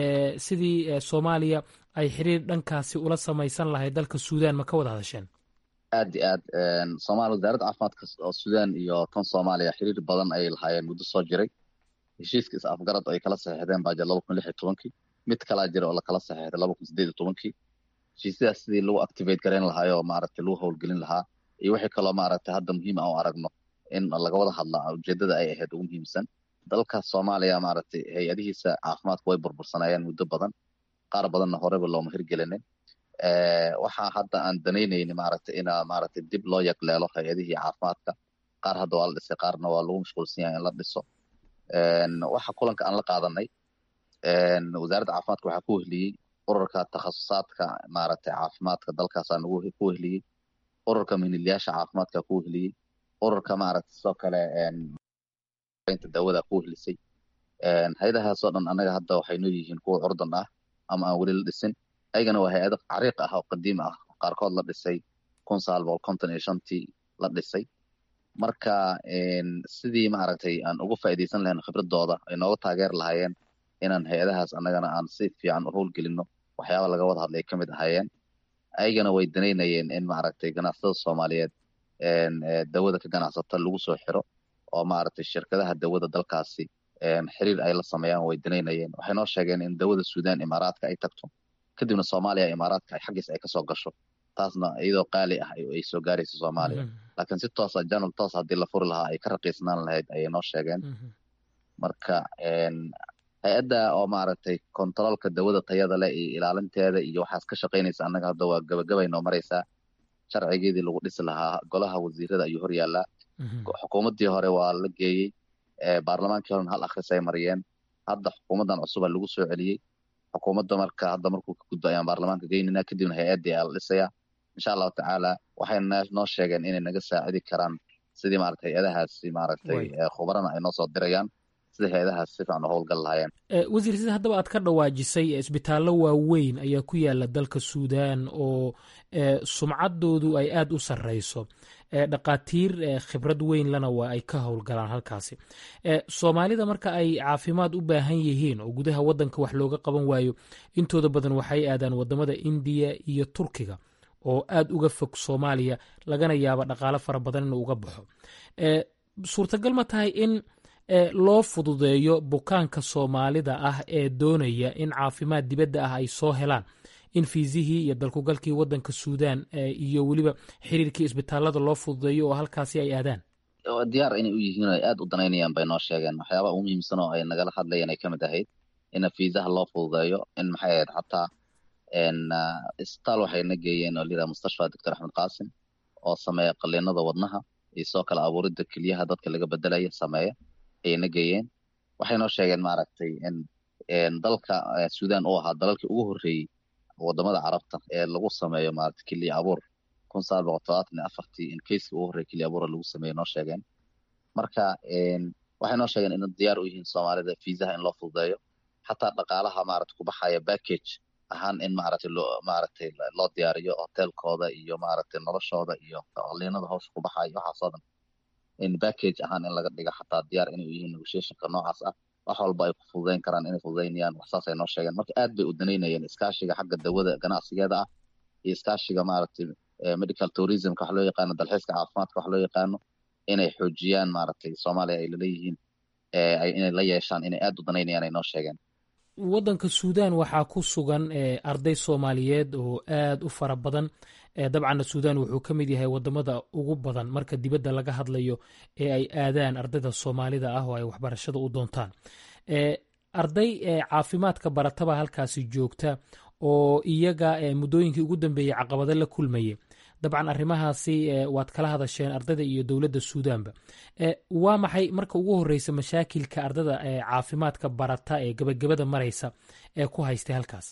sidii soomaaliya ay xiriir dhankaasi ula samaysan lahayd dalka suudaan ma ka wada hadasheen aad iyo aad somalia wasaaradda caafimaadka oo suudaan iyo tan soomaaliya xiriir badan ayay lahaayeen muddo soo jiray heshiiska is afgarad ay kala saxiixdeen baa jira laba kun lix iyo tobankii mid kalaa jira oo lakala saxiixday laba kun sideed iyo tobankii heshiisyadaas sidii lagu activate garayn lahaayoo maaragtay lagu howlgelin lahaa iyo wixii kaloo maaragtay hadda muhiim aan u aragno in laga wada hadlaa ujeedada ay ahayd ugu muhiimsan dalka soomaaliya maaragtay hay-adihiisa caafimaadka way burbursanayeen muddo badan qaar badanna horeba looma hirgelinin waxaa hadda aan danaynayni maaragtay ina maaragtay dib loo yagleelo hay-adihii caafimaadka qaar hadda waa la dhisay qaarna waa lagu mashquulsan yahay in la dhiso waxa kulanka aan la qaadanay wasaaradda caafimaadka waxaa ku wehliyey ururka takhasusaadka maaragtay caafimaadka dalkaasaa nagu ku wehliyey ururka minilyaasha caafimaadka ku wehliyey ururka maaragtay sidoo kale dawada ku wehlisay hay-adahaasoo dhan annaga hadda waxay noo yihiin kuwa curdan ah ama aan weli la dhisin ayagana waa hay-ado cariiq ah oo qadiim ah qaarkood la dhisay kun sagaal boqol konton iyo shantii la dhisay marka sidii maaragtay aan uga faa'iidaysan lahayn khibradooda ay nooga taageeri lahaayeen inaan hay-adahaas annagana aan si fiican u howlgelino waxyaaba laga wada hadlay ka mid ahaayeen ayagana way danaynayeen in maaragtay ganacsatada soomaaliyeed dawada ka ganacsata lagu soo xiro oo maaragtay shirkadaha dawada dalkaasi xiriir ay la sameeyaan way danaynayeen waxay noo sheegeen in dawada suudaan imaaraadka ay tagto kadibna soomaaliya imaaraadka xaggiis ay kasoo gasho taasna iyadoo qaali ah ay soo gaarayso soomaaliya laakiin si toosa janal toos haddii la furi lahaa ay ka raqiisnaan lahayd ayay noo sheegeen marka hay-adda oo maaragtay kontaroolka dawada tayada leh iyo ilaalinteeda iyo waxaas ka shaqaynaysa annaga hadda waa gabagabay noo maraysaa sharcigeedii lagu dhisi lahaa golaha wasiirada ayuu hor yaallaa xukuumaddii hore waa la geeyey baarlamaankii horena hal akhris ay mariyeen hadda xukuumaddan cusuba lagu soo celiyey xukuumadda marka hadda markuu ka gudbo ayaan baarlamaanka geynina kadibna hay-addii ayaa la dhisayaa insha allahu tacaala waxay noo sheegeen inay naga saacidi karaan sidii maaragtay hay-adahaasi maaragtay khubarana ay noo soo dirayaan sida hay-adahaas si fiican u howlgal lahaayeen wasiir sida haddaba aad ka dhawaajisay isbitaallo waaweyn ayaa ku yaala dalka suudaan oo sumcaddoodu ay aada u sarreyso dhaqaatiir khibrad weyn lana waa ay ka howlgalaan halkaasi soomaalida marka ay caafimaad u baahan yihiin oo gudaha waddanka wax looga qaban waayo intooda badan waxay aadaan wadamada indiya iyo turkiga oo aada uga fog soomaaliya lagana yaabo dhaqaalo fara badan inuu uga baxo suurtagal ma tahay in loo fududeeyo bukaanka soomaalida ah ee doonaya in caafimaad dibadda ah ay soo helaan in fiisihii iyo dalkugalkii waddanka suudaan iyo weliba xiriirkii isbitaalada loo fududeeyo oo halkaasi ay aadaan diyaar inay u yihiin ay aada u danaynayaan bay noo sheegeen waxyaabaa ugu muhiimsan oo ay nagala hadlayeen ay ka mid ahayd in fiisaha loo fududeeyo in maxay ahayd xataa isbitaal waxayna geeyeen oo layidhaha mustashfa doctor axmed qaasim oo sameeya qaliinada wadnaha iyo sidoo kale abuuridda keliyaha dadka laga bedelaya sameeya ayayna geeyeen waxay noo sheegeen maaragtay in dalka suudaan uu ahaa dalalkii ugu horreeyey wadamada carabta ee lagu sameeyo maaragtay keliya abuur kun sagaal boqol todobaatan iyo afartii in kayskii ugu horreeyay keliya abuura lagu sameeyo noo sheegeen marka waxay noo sheegeen in diyaar u yihiin soomaalida fiisaha in loo fududeeyo xataa dhaqaalaha maaragtay ku baxaya package ahaan in maaragtay loo maaragtay loo diyaariyo hotelkooda iyo maaragtay noloshooda iyo qaliinada hawsha ku baxaya waxaasoo dhan in package ahaan in laga dhiga xataa diyaar inay u yihiin negotiationka noocaas ah wax walba ay ku fududayn karaan inay fududaynayaan waxsaasay noo sheegeen marka aad bay u danaynayeen iskaashiga xagga dawada ganacsigeeda ah iyo iskaashiga maaragtay medical tourismka wax loo yaqaano dalxiiska caafimaadka wax loo yaqaano inay xoojiyaan maaragtay soomaaliya ay laleeyihiin inay la yeeshaan inay aad u danaynayaan ay noo sheegeen waddanka suudaan waxaa ku sugan arday soomaaliyeed oo aada u fara badan dabcanna suudaan wuxuu ka mid yahay wadamada ugu badan marka dibadda laga hadlayo ee ay aadaan ardayda soomaalida ah oo ay waxbarashada u doontaan arday caafimaadka barataba halkaasi joogta oo iyaga muddooyinkii ugu dambeeyey caqabado la kulmayay dabcan arrimahaasi waad kala hadasheen ardayda iyo dowladda suudaanba waa maxay marka ugu horreysa mashaakilka ardada caafimaadka barata ee gabagabada maraysa ee ku haystay halkaas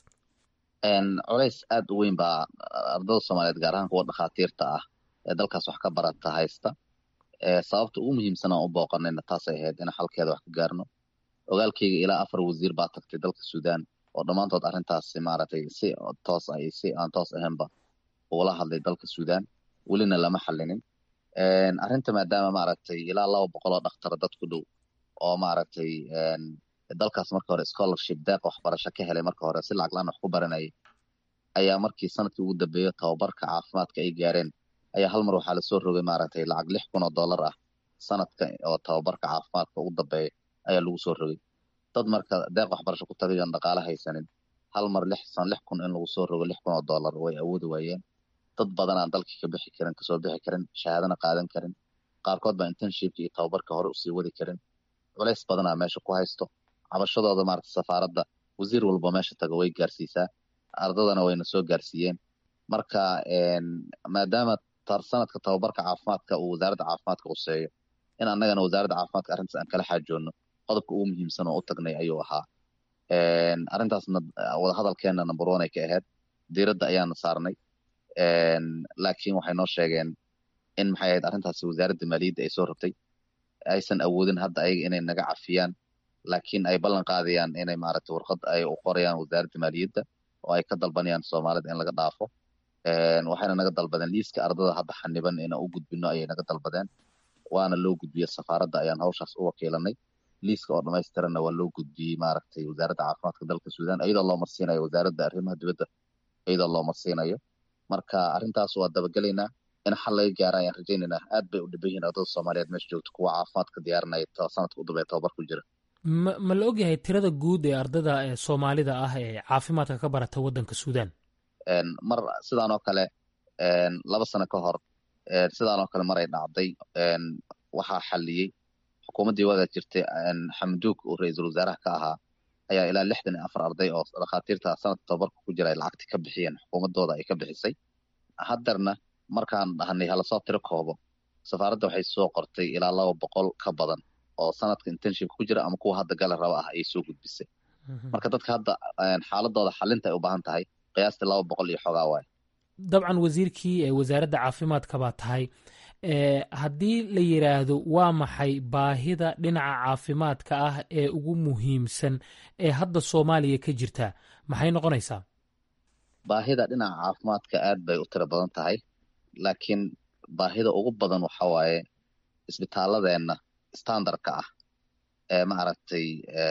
culays aad u weyn baa ardada soomaaliyeed gaar ahaan kuwa dhakhaatiirta ah ee dalkaas wax ka barata haysta sababta ugu muhiimsan aan u booqanayna taasay ahayd in xalkeeda wax ka gaarno ogaalkeyga ilaa afar wasiir baa tagtay dalka suudaan oo dhammaantood arrintaasi maaragtay si toos ah iyo si aan toos ahaynba ula hadlay dalka suudaan welina lama xallinin arrinta maadaama maaragtay ilaa laba boqol oo dhakhtara dad ku dhow oo maaragtay dalkaas marka hore scholarship deeq waxbarasho ka helay marka hore si lacag laan wax ku baranayay ayaa markii sanadkii ugu dambeeyo tababarka caafimaadka ay gaareen ayaa hal mar waxaa lasoo rogay maaragtay lacag lix kun oo dollar ah sanadka oo tababarka caafimaadka ugu dambeeya ayaa lagu soo rogay dad marka deeq waxbarasho ku tagay oon dhaqaale haysanin hal mar lix san lix kun in lagu soo rogo lix kun oo dollar way awoodi waayeen dad badan aan dalkii ka bixi karin kasoo bixi karin shahaadana qaadan karin qaarkood baa internshipka iyo tababarka hore usii wadi karin culays badanaa meesha ku haysto cabashadooda maaragta safaaradda wasiir walba meesha tago way gaarsiisaa ardadana wayna soo gaarsiiyeen marka maadaama sanadka tababarka caafimaadka uu wasaaradda caafimaadka quseeyo in annagana wasaaradda caafimaadka arrintaas aan kala xaajoonno qodobka ugu muhiimsan oo u tagnay ayuu ahaa arrintaasna wadahadalkeena number one ay ka ahayd diiradda ayaana saarnay laakiin waxay noo sheegeen in maxay ahayd arrintaasi wasaaradda maaliyadda ay soo rabtay aysan awoodin hadda ayaga inay naga cafiyaan laakiin ay ballan qaadayaan inay maaragtay warqad ay u qorayaan wasaaradda maaliyadda oo ay ka dalbanayaan soomaalida in laga dhaafo waxayna naga dalbadeen liiska ardada hadda xaniban inaan u gudbino ayay naga dalbadeen waana loo gudbiyey safaaradda ayaan hawshaas u wakiilanay liiska oo dhamaystiranna waa loo gudbiyey maaragtay wasaaradda caafimaadka dalka suudaan iyadoo loo marsiinayo wasaaradda arrimaha dibadda iyadoo loo marsiinayo marka arrintaas waa dabagelaynaa in xal laga gaara ayaan rajaynaynaa aad bay u dhiban yihiin ardada soomaaliyeed meesha joogta kuwa caafimaadka diyaarinaya sanadka u dambeeya tababar ku jira ma ma la ogyahay tirada guud ee ardada ee soomaalida ah ee caafimaadka ka barata waddanka suudaan mar sidaan oo kale laba sano ka hor sidaan oo kale mar ay dhacday waxaa xaliyey xukuumaddii waagaa jirtay xamduug oo ra-iisul wasaaraha ka ahaa ayaa ilaa lixdan iyo afar arday oo dhakhaatiirta sanadka tababarka ku jira ay lacagti ka bixiyeen xukuumaddooda ay ka bixisay haddarna markaan dhahnay halasoo tiro koobo safaaradda waxay soo qortay ilaa laba boqol ka badan oo sanadka internshipka ku jira ama kuwa hadda gala raba ah ayay soo gudbisay marka dadka hadda xaaladooda xalinta ay u baahan tahay qiyaastii laba boqol iyo xogaa waay dabcan wasiirkii ee wasaaradda caafimaadka baa tahay haddii la yidhaahdo waa maxay baahida dhinaca caafimaadka ah ee ugu muhiimsan ee hadda soomaaliya ka jirta maxay noqonaysaa baahida dhinaca caafimaadka aad bay u tiro badan tahay laakiin baahida ugu badan waxa waaye isbitaaladeenna standardka ah ee maaragtay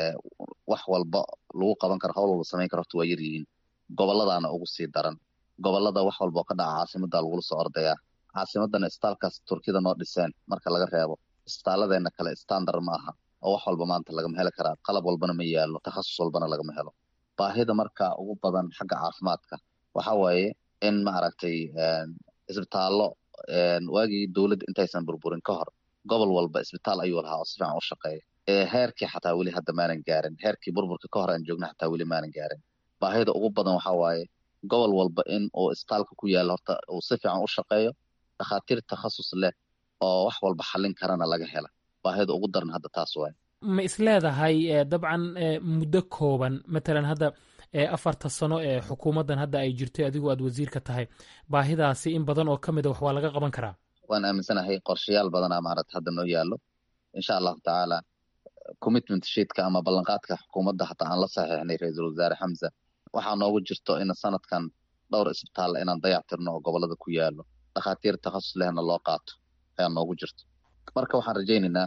wax walba lagu qaban karo hawl walba samayn karo horta waa yar yihiin gobolladana ugu sii daran gobollada wax walba oo ka dhaca caasimadda lagula soo ordayaa caasimadana isbitaalkaas turkida noo dhiseen marka laga reebo isbitaaladeenna kale standard ma aha oo wax walba maanta lagama heli karaa qalab walbana ma yaallo takhasus walbana lagama helo baahida marka ugu badan xagga caafimaadka waxa waaye in maaragtay isbitaallo waagii dowladda intaysan burburin ka hor gobol walba isbitaal ayuu lahaa oo si fiican u shaqeeya heerkii xataa weli hadda maanan gaarin heerkii burburka ka hor aan joogna xataa weli maanan gaarin baahida ugu badan waxa waaye gobol walba in uu isbitaalka ku yaalla horta uu si fiican u shaqeeyo dhakhaatiir takhasus leh oo wax walba xallin karana laga hela baahida ugu daran hadda taas waaye ma isleedahay dabcan muddo kooban matalan hadda afarta sano ee xukuumaddan hadda ay jirtay adigoo aad wasiirka tahay baahidaasi in badan oo ka mid a wax waa laga qaban karaa waan aaminsanahay qorshayaal badanaa maaragta hadda noo yaallo insha allahu tacaala commitment sheetka ama ballanqaadka xukuumadda hataa aan la saxiixnay ra-iisul wasaare xamza waxaa noogu jirto in sanadkan dhowr isbitaal inaan dayactirno oo gobolada ku yaallo dhakhaatiir takhasus lehna loo qaato ayaa noogu jirto marka waxaan rajaynaynaa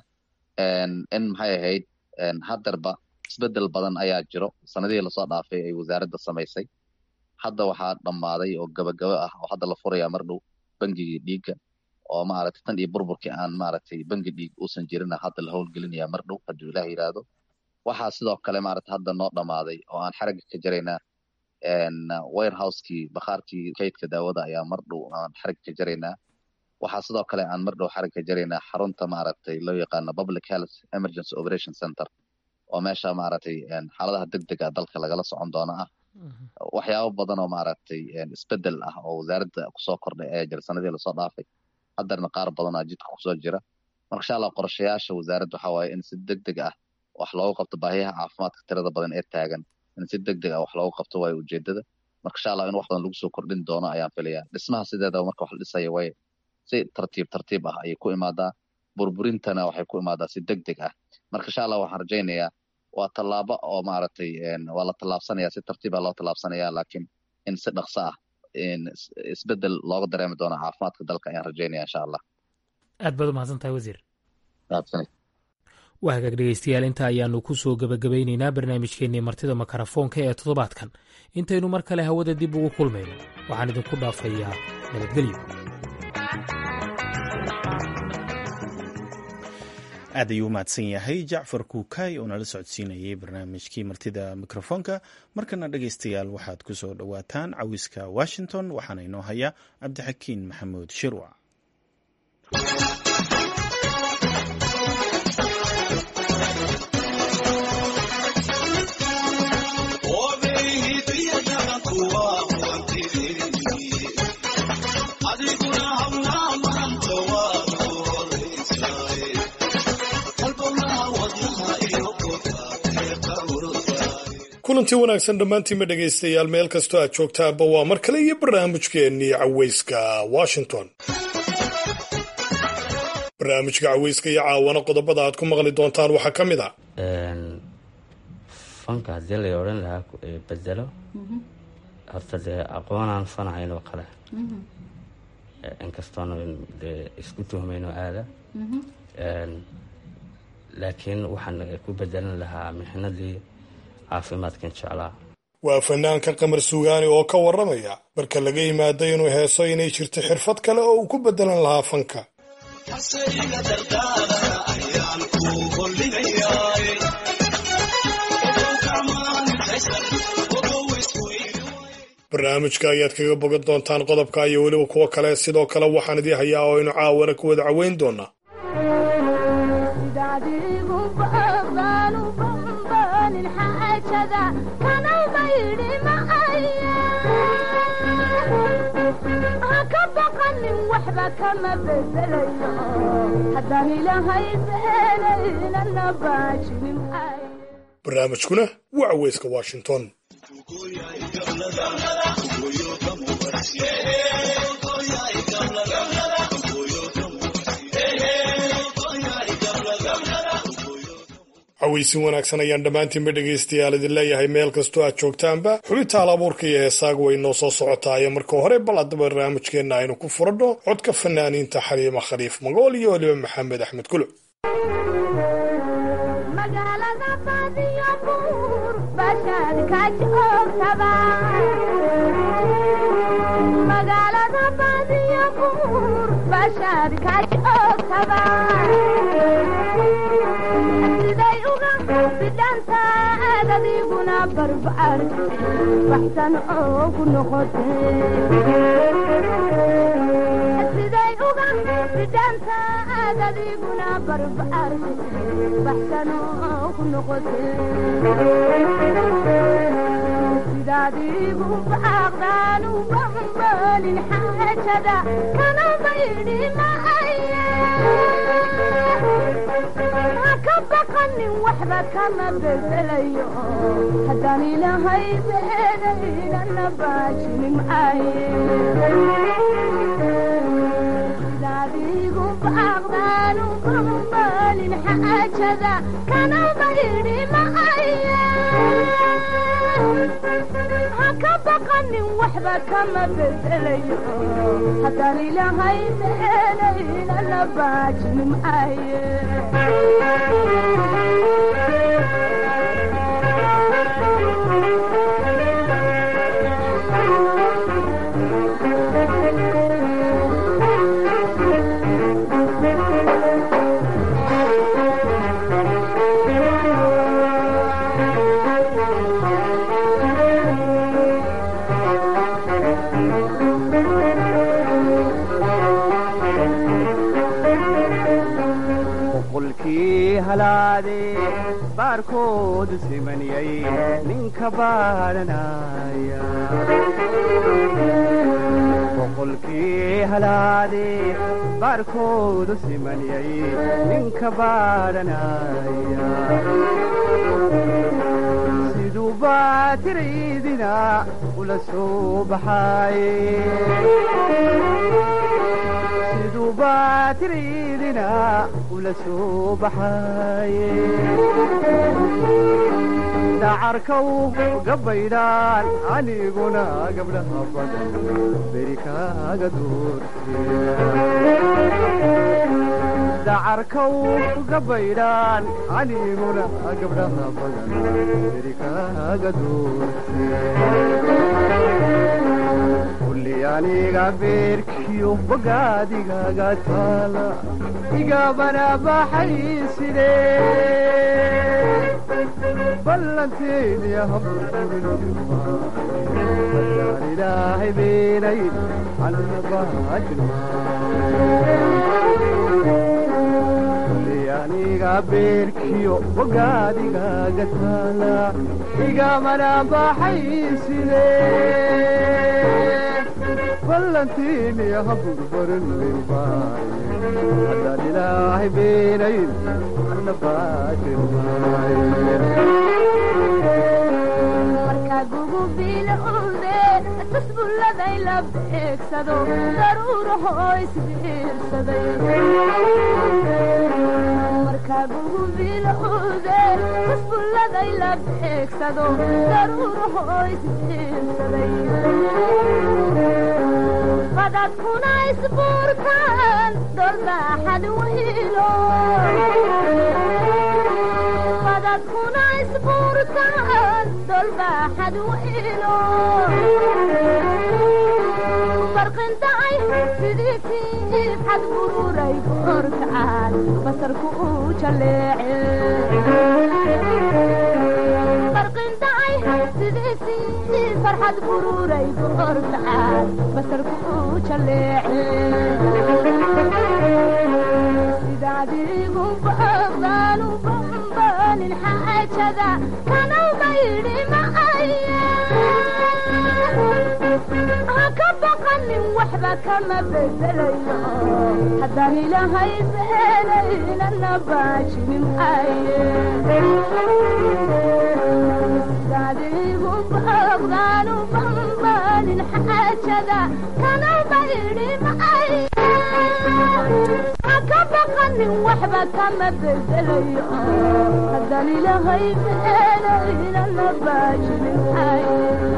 in maxay ahayd haddarba isbedel badan ayaa jiro sanadihii lasoo dhaafay ay wasaaradda samaysay hadda waxaa dhammaaday oo gabagabo ah oo hadda la furayaa mar dhow bangigii dhiigga oo maaragtay tan iyo burburkii aan maaragtay bangi dhiig uusan jirina hadda la howlgelinayaa mar dhow hadduu ilaah yidhaahdo waxaa sidoo kale maaragtay hadda noo dhammaaday oo aan xaragga ka jaraynaa warehousekii bakhaarkii kaydka daawada ayaa mar dhow aan xaragga ka jaraynaa waxaa sidoo kale aan mar dhow xaragga ka jaraynaa xarunta maaragtay loo yaqaano public health emergency operation center oo meesha maaragtay xaaladaha degdega dalka lagala socon doono ah waxyaabo badan oo maaragtay isbedel ah oo wasaaradda kusoo kordhay ee jira sanadii lasoo dhaafay haddarna qaar badan aa jidka kusoo jira marka insha allah qorshayaasha wasaaradda waxa waaye in si degdeg ah wax loogu qabto baahiyaha caafimaadka tirada badan ee taagan in si degdeg ah wax loogu qabto waayo ujeedada marka insha allah in wax badan lagu soo kordhin doono ayaan filayaa dhismaha sideedaba marka wax la dhisaya way si tartiib tartiib ah ayay ku imaadaa burburintana waxay ku imaadaa si degdeg ah marka insha allah waxaan rajaynayaa waa tallaabo oo maaragtay waa la tallaabsanaya si tartiiba loo tallaabsanaya laakiin in si dhaqso ah isbedel looga dareemi doono caafimaadka dalka ayaan rajaynaya insha allah aad baad u mahadsan tahay wasiir mahadsanid waa hagaag dhegeystayaal inta ayaanu ku soo gebagabaynaynaa barnaamijkeennii martida makarafoonka ee toddobaadkan intaynu mar kale hawada dib ugu kulmayno waxaan idinku dhaafayaa nabadgelyo aad ayuu u mahadsan yahay jacfar kuukay oo nala socodsiinayay barnaamijkii martida mikrofoonka markana dhegeystayaal waxaad ku soo dhowaataan cawiska washington waxaana inoo haya cabdixakiin maxamuud shirwac kulantii wanaagsan dhammaantiinma dhegaystayaal meel kastoo aad joogtaanba waa mar kale iyo barnaamijkeennii caweyska washington barnaamijka caweyska iyo caawana qodobada aad ku maqli doontaan waxaa ka mid a fanka haddii lay odhan lahaa bedelo horta dee aqoonaan fanahayn oo kale inkastoona dee isku tuhmayno aada laakiin waxaan ku bedelan lahaa mixnadii caafimaadkan jeclaa waa fanaanka qamar suugaani oo ka warramaya marka laga yimaado inuu heeso inay jirto xirfad kale oo uu ku bedelan lahaa fanka barnaamijka ayaad kaga bogan doontaan qodobka iyo weliba kuwo kale sidoo kale waxaan idii hayaa oo aynu caawana ku wada caweyn doonaa barnaamijkuna waa caweyska washington caweysin wanaagsan ayaan dhammaantiinba dhegaystayaal idin leeyahay meel kastoo aad joogtaanba xubinta hal abuurka iyo heesaagu way noo soo socotaaye marka hore bal haddaba barnaamijkeenna aynu ku furadho codka fanaaniinta xaliima khaliif magool iyo weliba maxamed axmed kulo adiguna barbaar baxsan oogu noqotesiday uga bidhantaad adiguna barbaar baxsan oogu noqote sidaadigu baaqdaan u bambalin xaajada kana baydhi maaya ka baqanin waxba kama bedelayo haddaan ilahay beedaynana baajinin maaye sidaadigu baaqdaanu bambalin xaajada kana baydhi maaya haka baqanin waxba kama bedelayo haddaan ilahay beedaynana baajinin maaye baarkoodu simaniyay ninka baadhanaya boqolkii halaade baarkoodu simaniyay ninka baadhanaya siduu baatiraydina ula soo baxaaye siduu baatiraydina ula soo baxaaye dacarkaw gabaydhaan aniguna gabdhaha badan beri kaaga doorte dacarkaw gabaydhaan aniguna gabdhaha badan beri kaaga doorte kulli aniga beerkiyo bogaadigaga taala igabana baxay sidee ballanteedii habuurinadaan ilaahay beenay annabaajirmaakulli aniga beerkiyo bogaadigaga taala igamana baxay sidee ballantiiniya haburbarin lilbaaye haddaan ilaahay beenayn anna baajirmaaye markaagugu bilowde tusbulladay la beegsado daruuraho isbiirsaday markaagugu bilowde tusbulladay la beegsado daruuraho isbiirsaday badadkuna isbuurtaan dolbaaxad waylo badadkuna isbuurtaan dolbaaxad waylo barqindacay sidii tiib xad bururay korkacaan basarku uu jaleece barqindacay sidii tiib farxad bururay korkacaan basarku uu jaleece sidaadigu baqdaanu bambanin xaajada kanawmayidhi macaya haka baqanin waxba kama bedelayo haddaan ilaahay beenaynana baajinin aye sidaadigu baqdaanu bambanin xaajada kanawmayidhi macaya haka baqanin waxba kama bedelayo haddaan ilaahay beenaynana baajinin aye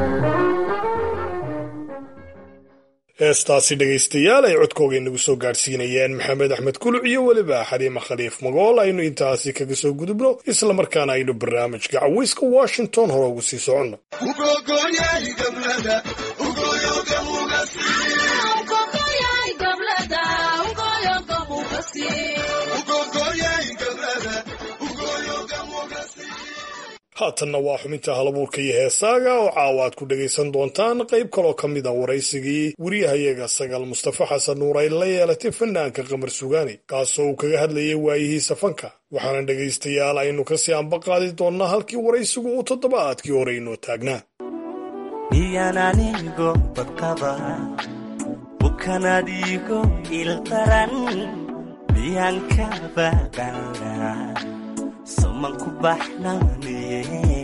heestaasi dhegaystayaal ay codkooga inagu soo gaadhsiinayeen maxamed axmed kuluc iyo weliba xaliima khaliif magool aynu intaasi kaga soo gudubno islamarkaana aynu barnaamijka caweyska washington hore ugu sii soconno haatanna waa xubinta halabuurka iyo heesaaga oo caawa aad ku dhegaysan doontaan qayb kaloo ka mid a waraysigii wariyahayaga sagaal mustafa xasan nuur ay la yeelatay fanaanka qamar sugaani kaasoo uu kaga hadlayay waayihiisa fanka waxaana dhegaystayaal aynu kasii anba qaadi doonnaa halkii waraysigu uu toddobaadkii hore inoo taagnaa miyananigo badqaba bukanadigo ildaran miyan ka baqana soman ku baxnaaniye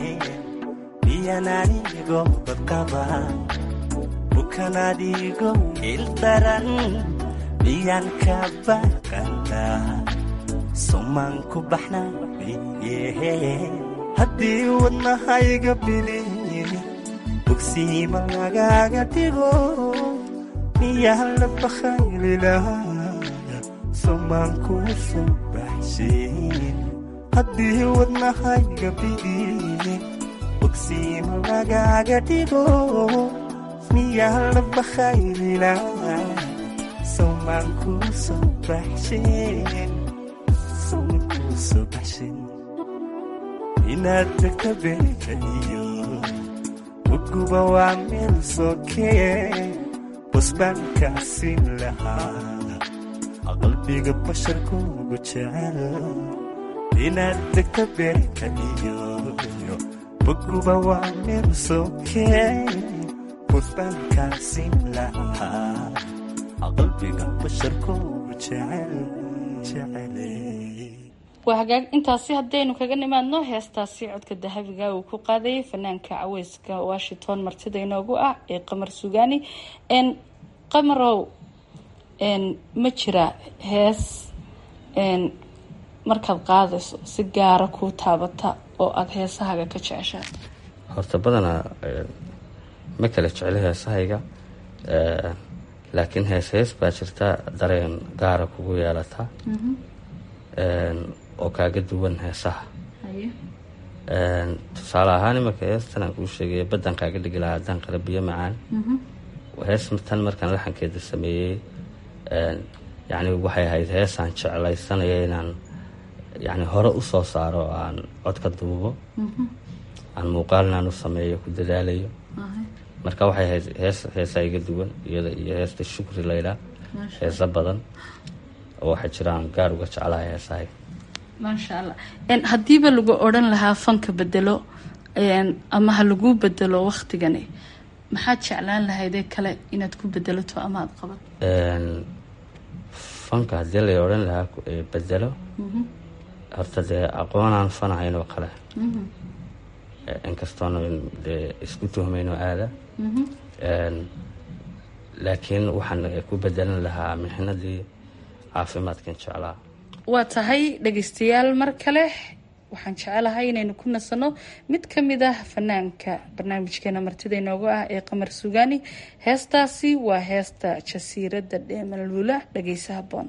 miyananigo badqaba bukanadigo ildaran miyan ka baqana soman ku baxnaaniye haddii wadnahayga biliin bogsiima lagaaga dhigo miyaa la bakaylilahaa somaan kuu soo baxshin haddii wadnahayga bidiye bogsiima lagaaga dhigo miyaa la bakaylilahaa somaan kuu soo baxshin somaan kuu soo baxshin inaad degta beekayo uguba waa meel sokee busbaankaasiin lahaa qalbiga basharkuugu jecel inaad degta beerka iyo uguba waa meel sokee busbaankaasiin lahaa qalbiga basharkuugu jecel jecele waa hagaag intaasi haddaynu kaga nimaadno heestaasi codka dahabiga uu ku qaadayay fanaanka caweyska washington martida inoogu ah ee qamar sugaani n qamarow n ma jira hees n markaad qaadayso si gaara kuu taabata oo aada heesahaga ka jeceshaa horta badanaa ma kala jeclo heesahayga laakiin hees hees baa jirta dareen gaara kugu yeelata oo kaaga duwan heesaha tusaale ahaan imarka heestan aan kuu sheegay baddan kaaga dhigi lahaa haddaan qala biyo macaan hees tan markaan laxankeeda sameeyey yacni waxay ahayd heesaan jeclaysanaya inaan yacni hore u soo saaro oo aan codka duubo aan muuqaalnaan u sameeyo ku dadaalayo marka waxay ahayd hees heesaa iga duwan iyada iyo heesta shukri laydhaa heesa badan oo waxaa jira aan gaar uga jeclahay heesahay maasha allah haddiiba lagu odhan lahaa fanka bedelo ama ha lagu bedelo waktigani maxaad jeclaan lahaydee kale inaad ku bedelato ama aada qaban fanka haddii lay odhan lahaa bedelo horta dee aqoonaan fanahayn oo kale inkastoona dee isku tuhmayno aada laakiin waxaan ku bedelan lahaa mixnadii caafimaadkan jeclaa waa tahay dhegaystayaal mar kale waxaan jecelahay inaynu ku nasanno mid ka mid ah fanaanka barnaamijkeena martida inooga ah ee qamar sugaani heestaasi waa heesta jasiiradda dheemalula dhagaysa haboon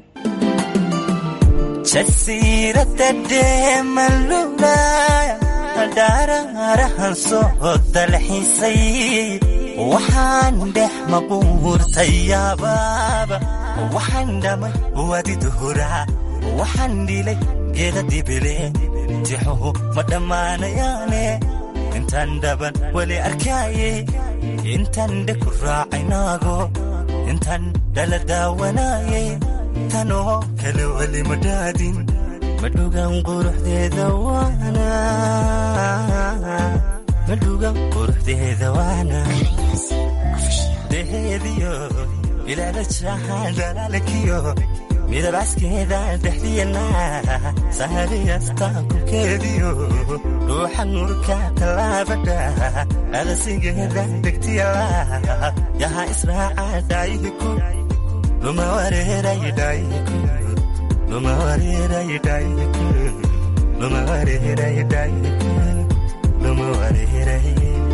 jasiiradda dheemalula dhaaraarahan soo dalxiisay waxaan dhex maquurtay yaabaaba waxaan dhamay wadiduhuraa waxaan dhilay geeda dibile tixuhu ma dhammaanayaane intaan dhaban weli arkaaye intaan dhe ku raacaynaago intaan dhala daawanaaye tanoo kale weli ma dhaadin madhugan quruxdeeda waana madhugan quruxdeeda waana deheediyo ilaala jaaxaan dhalaalkiyo midabaskeeda dhexdiyana sahariyasta kulkeediyo ruuxa nuurka tallaabadha adasigeeda degtiyala yaha israaca dhaayihiku luma wareeray dhaayihiku luma wareeray dhaayihiku luma wareeray dhaayihiku luma wareeray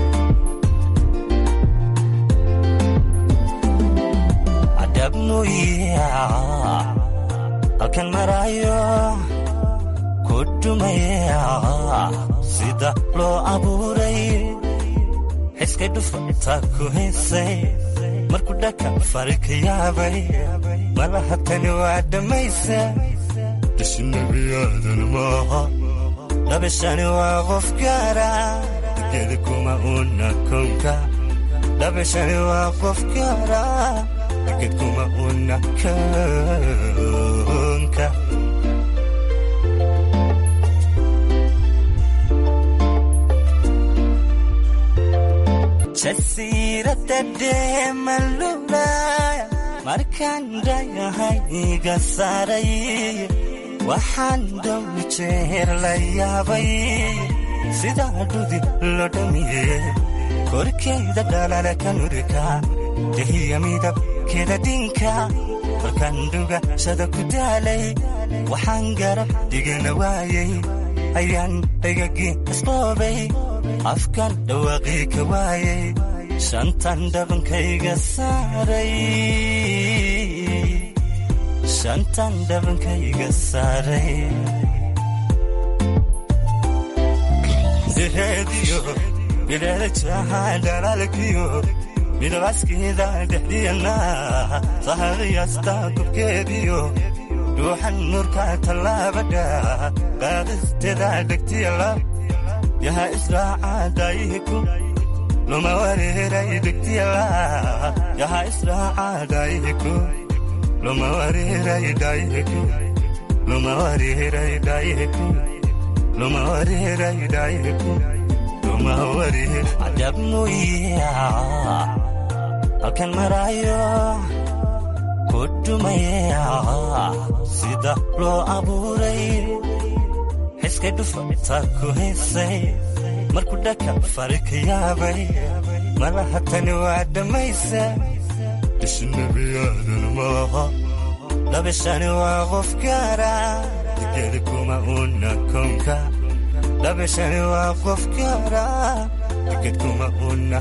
adabnuyaa halkan maraayo ku dhumaya sida loo abuuray xiskay dhufata ku haysay markuu dhaka fari ka yaabay malaha tani waa dhammaysa dhishinabiyaadan maaha dhabishani waa qof gaara geeda kuma una kownka dhabishani waa qof gaara ged kuma una kownka jasiiradda dheemalulaya markaan dhayahay iga saaray waxaan dhow jeer la yaabay sidaa dhudi lo dhamiye korkayda dhalala ka nurika dehiya midabkeeda dhinka markaan dhugashada ku daalay waxaan garab dhigana waayay ayaan dhagagii isboobay afkan dhawaaqii ka waayay shantan dhabankayga saaray shantan dhabankayga saaray deheediyo bileela jaaxaan dhalaalkiyo midabaskeeda dhexdiyana sahariyasta gubkeediyo ruuxan nuurka tallaabadha qaadisteeda dhegtiyala yaha israaca daayihiku luma wareeray dhegtiyala yaha israaca daayihiku luma wareeray daayihiku luma wareeray daayihiku luma wareeray daayihiku luma wareer cadabnuya halkan maraayo ku dhumaya sida loo abuuray xiskay dhufata ku haysay markuu dhaka fari ka yaabay malaha tani waa dhammaysa dhishinabiyaadan maaha dhabishani waa qof gaara geeda kuma una kownka dhabishani waa qof gaara ged kuma una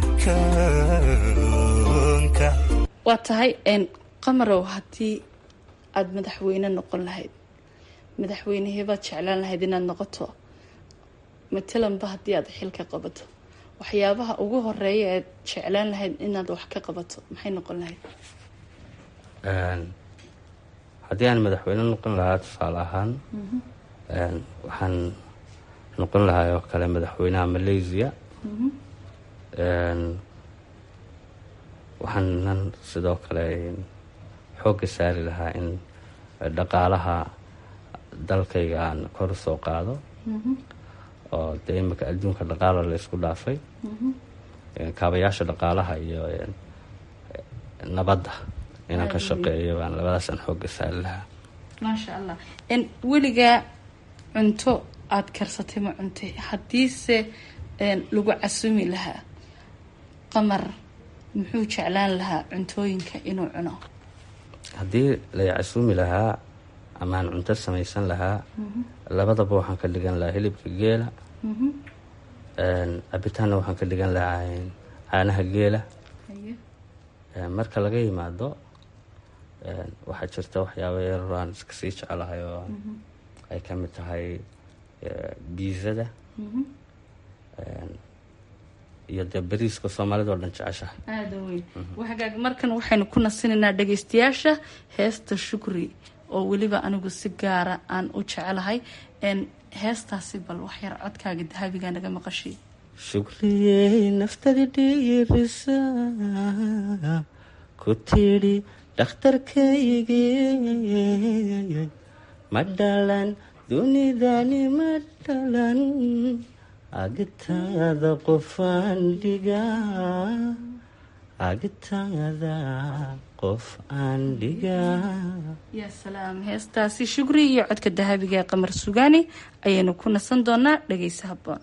kownka waa tahay qamarow haddii aada madaxweyne noqon lahayd madaxweyneheebaad jeclaan lahayd inaad noqoto matalanba haddii aad xilka qabato waxyaabaha ugu horeeya eed jeclaan lahayd inaad wax ka qabato maxay noqon lahayd haddii aan madaxweyne noqon lahaa tusaale ahaan waxaan noqon lahaa oo kale madaxweynaha malaysia waxaanan sidoo kale xoogga saari lahaa in dhaqaalaha dalkayga aan kor soo qaado oo dee imika adduunka dhaqaala la ysku dhaafay kaabayaasha dhaqaalaha iyo nabadda inaan ka shaqeeyo baan labadaasaan xoogga saari lahaa maasha allah weligaa cunto aada karsatay ma cuntay haddiise lagu casumi lahaa qamar muxuu jeclaan lahaa cuntooyinka inuu cuno haddii lay casuumi lahaa amaan cunto samaysan lahaa labadaba waxaan ka dhigan lahaa hilibka geela cabitaanna waxaan ka dhigan lahaa caanaha geela marka laga yimaado waxaa jirta waxyaaba yaroo aan iska sii jecelahay oo ay ka mid tahay biizada iyo dee bariiska soomaalida oo dhan jeceshahay aada weyn wagaag markan waxaynu ku nasinaynaa dhageystayaasha heesta shukri oo weliba anigu si gaara aan u jecelahay heestaasi bal waxyar codkaaga dahabiga naga maqashay shukriyey naftadi dhiirisa ku tidhi dhakhtarkaygii ma dhalan dunidani ma dhalan agitaada qofaan dhigaa agitaada qof aan dhigaa yaa salaam heestaasi shukri iyo codka dahabiga ee qamar sugaani ayaynu ku nasan doonaa dhageysa haboon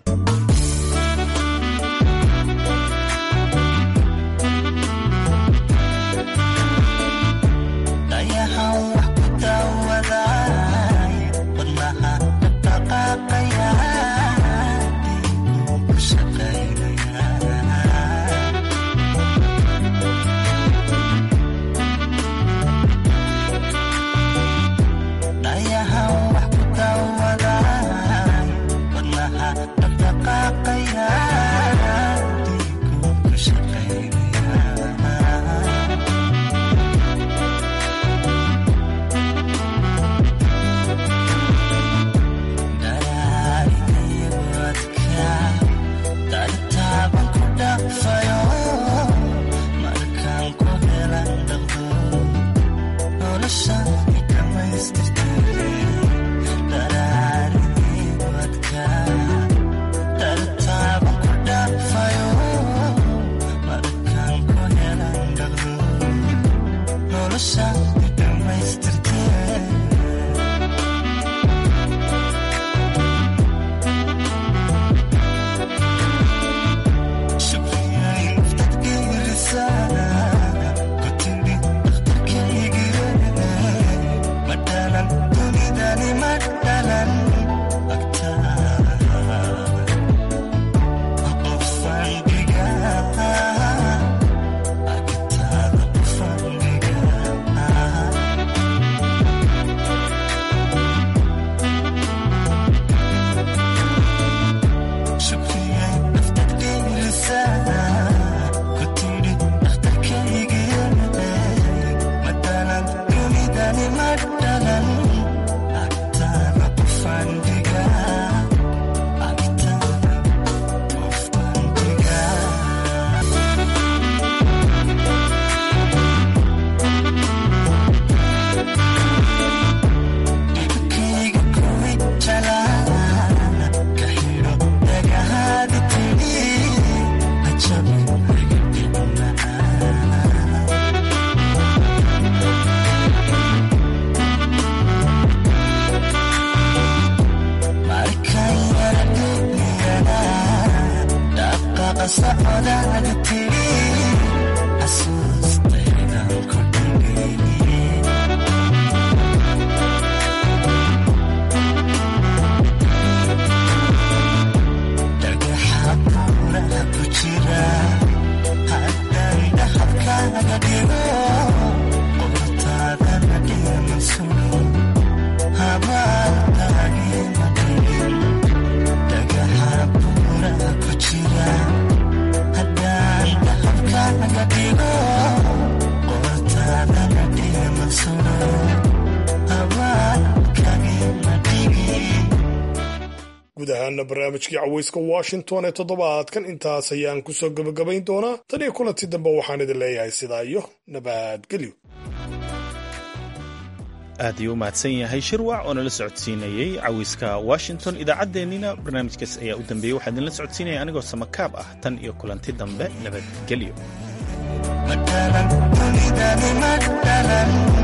guud ahaana barnaamijkii caweyska washington ee toddobaadkan intaas ayaan kusoo gebagabayn doonaa tan iyo kulanti dambe waxaan idin leeyahay sidaa iyo nabadgelyo aad ayuu u mahadsan yahay shirwac oo nala socodsiinayey cawiska washington idaacaddeenina barnaamijkaas ayaa u dambeeyey waxaa idinla socodsiinaya anigoo samakaab ah tan iyo kulanti dambe nabadgelyo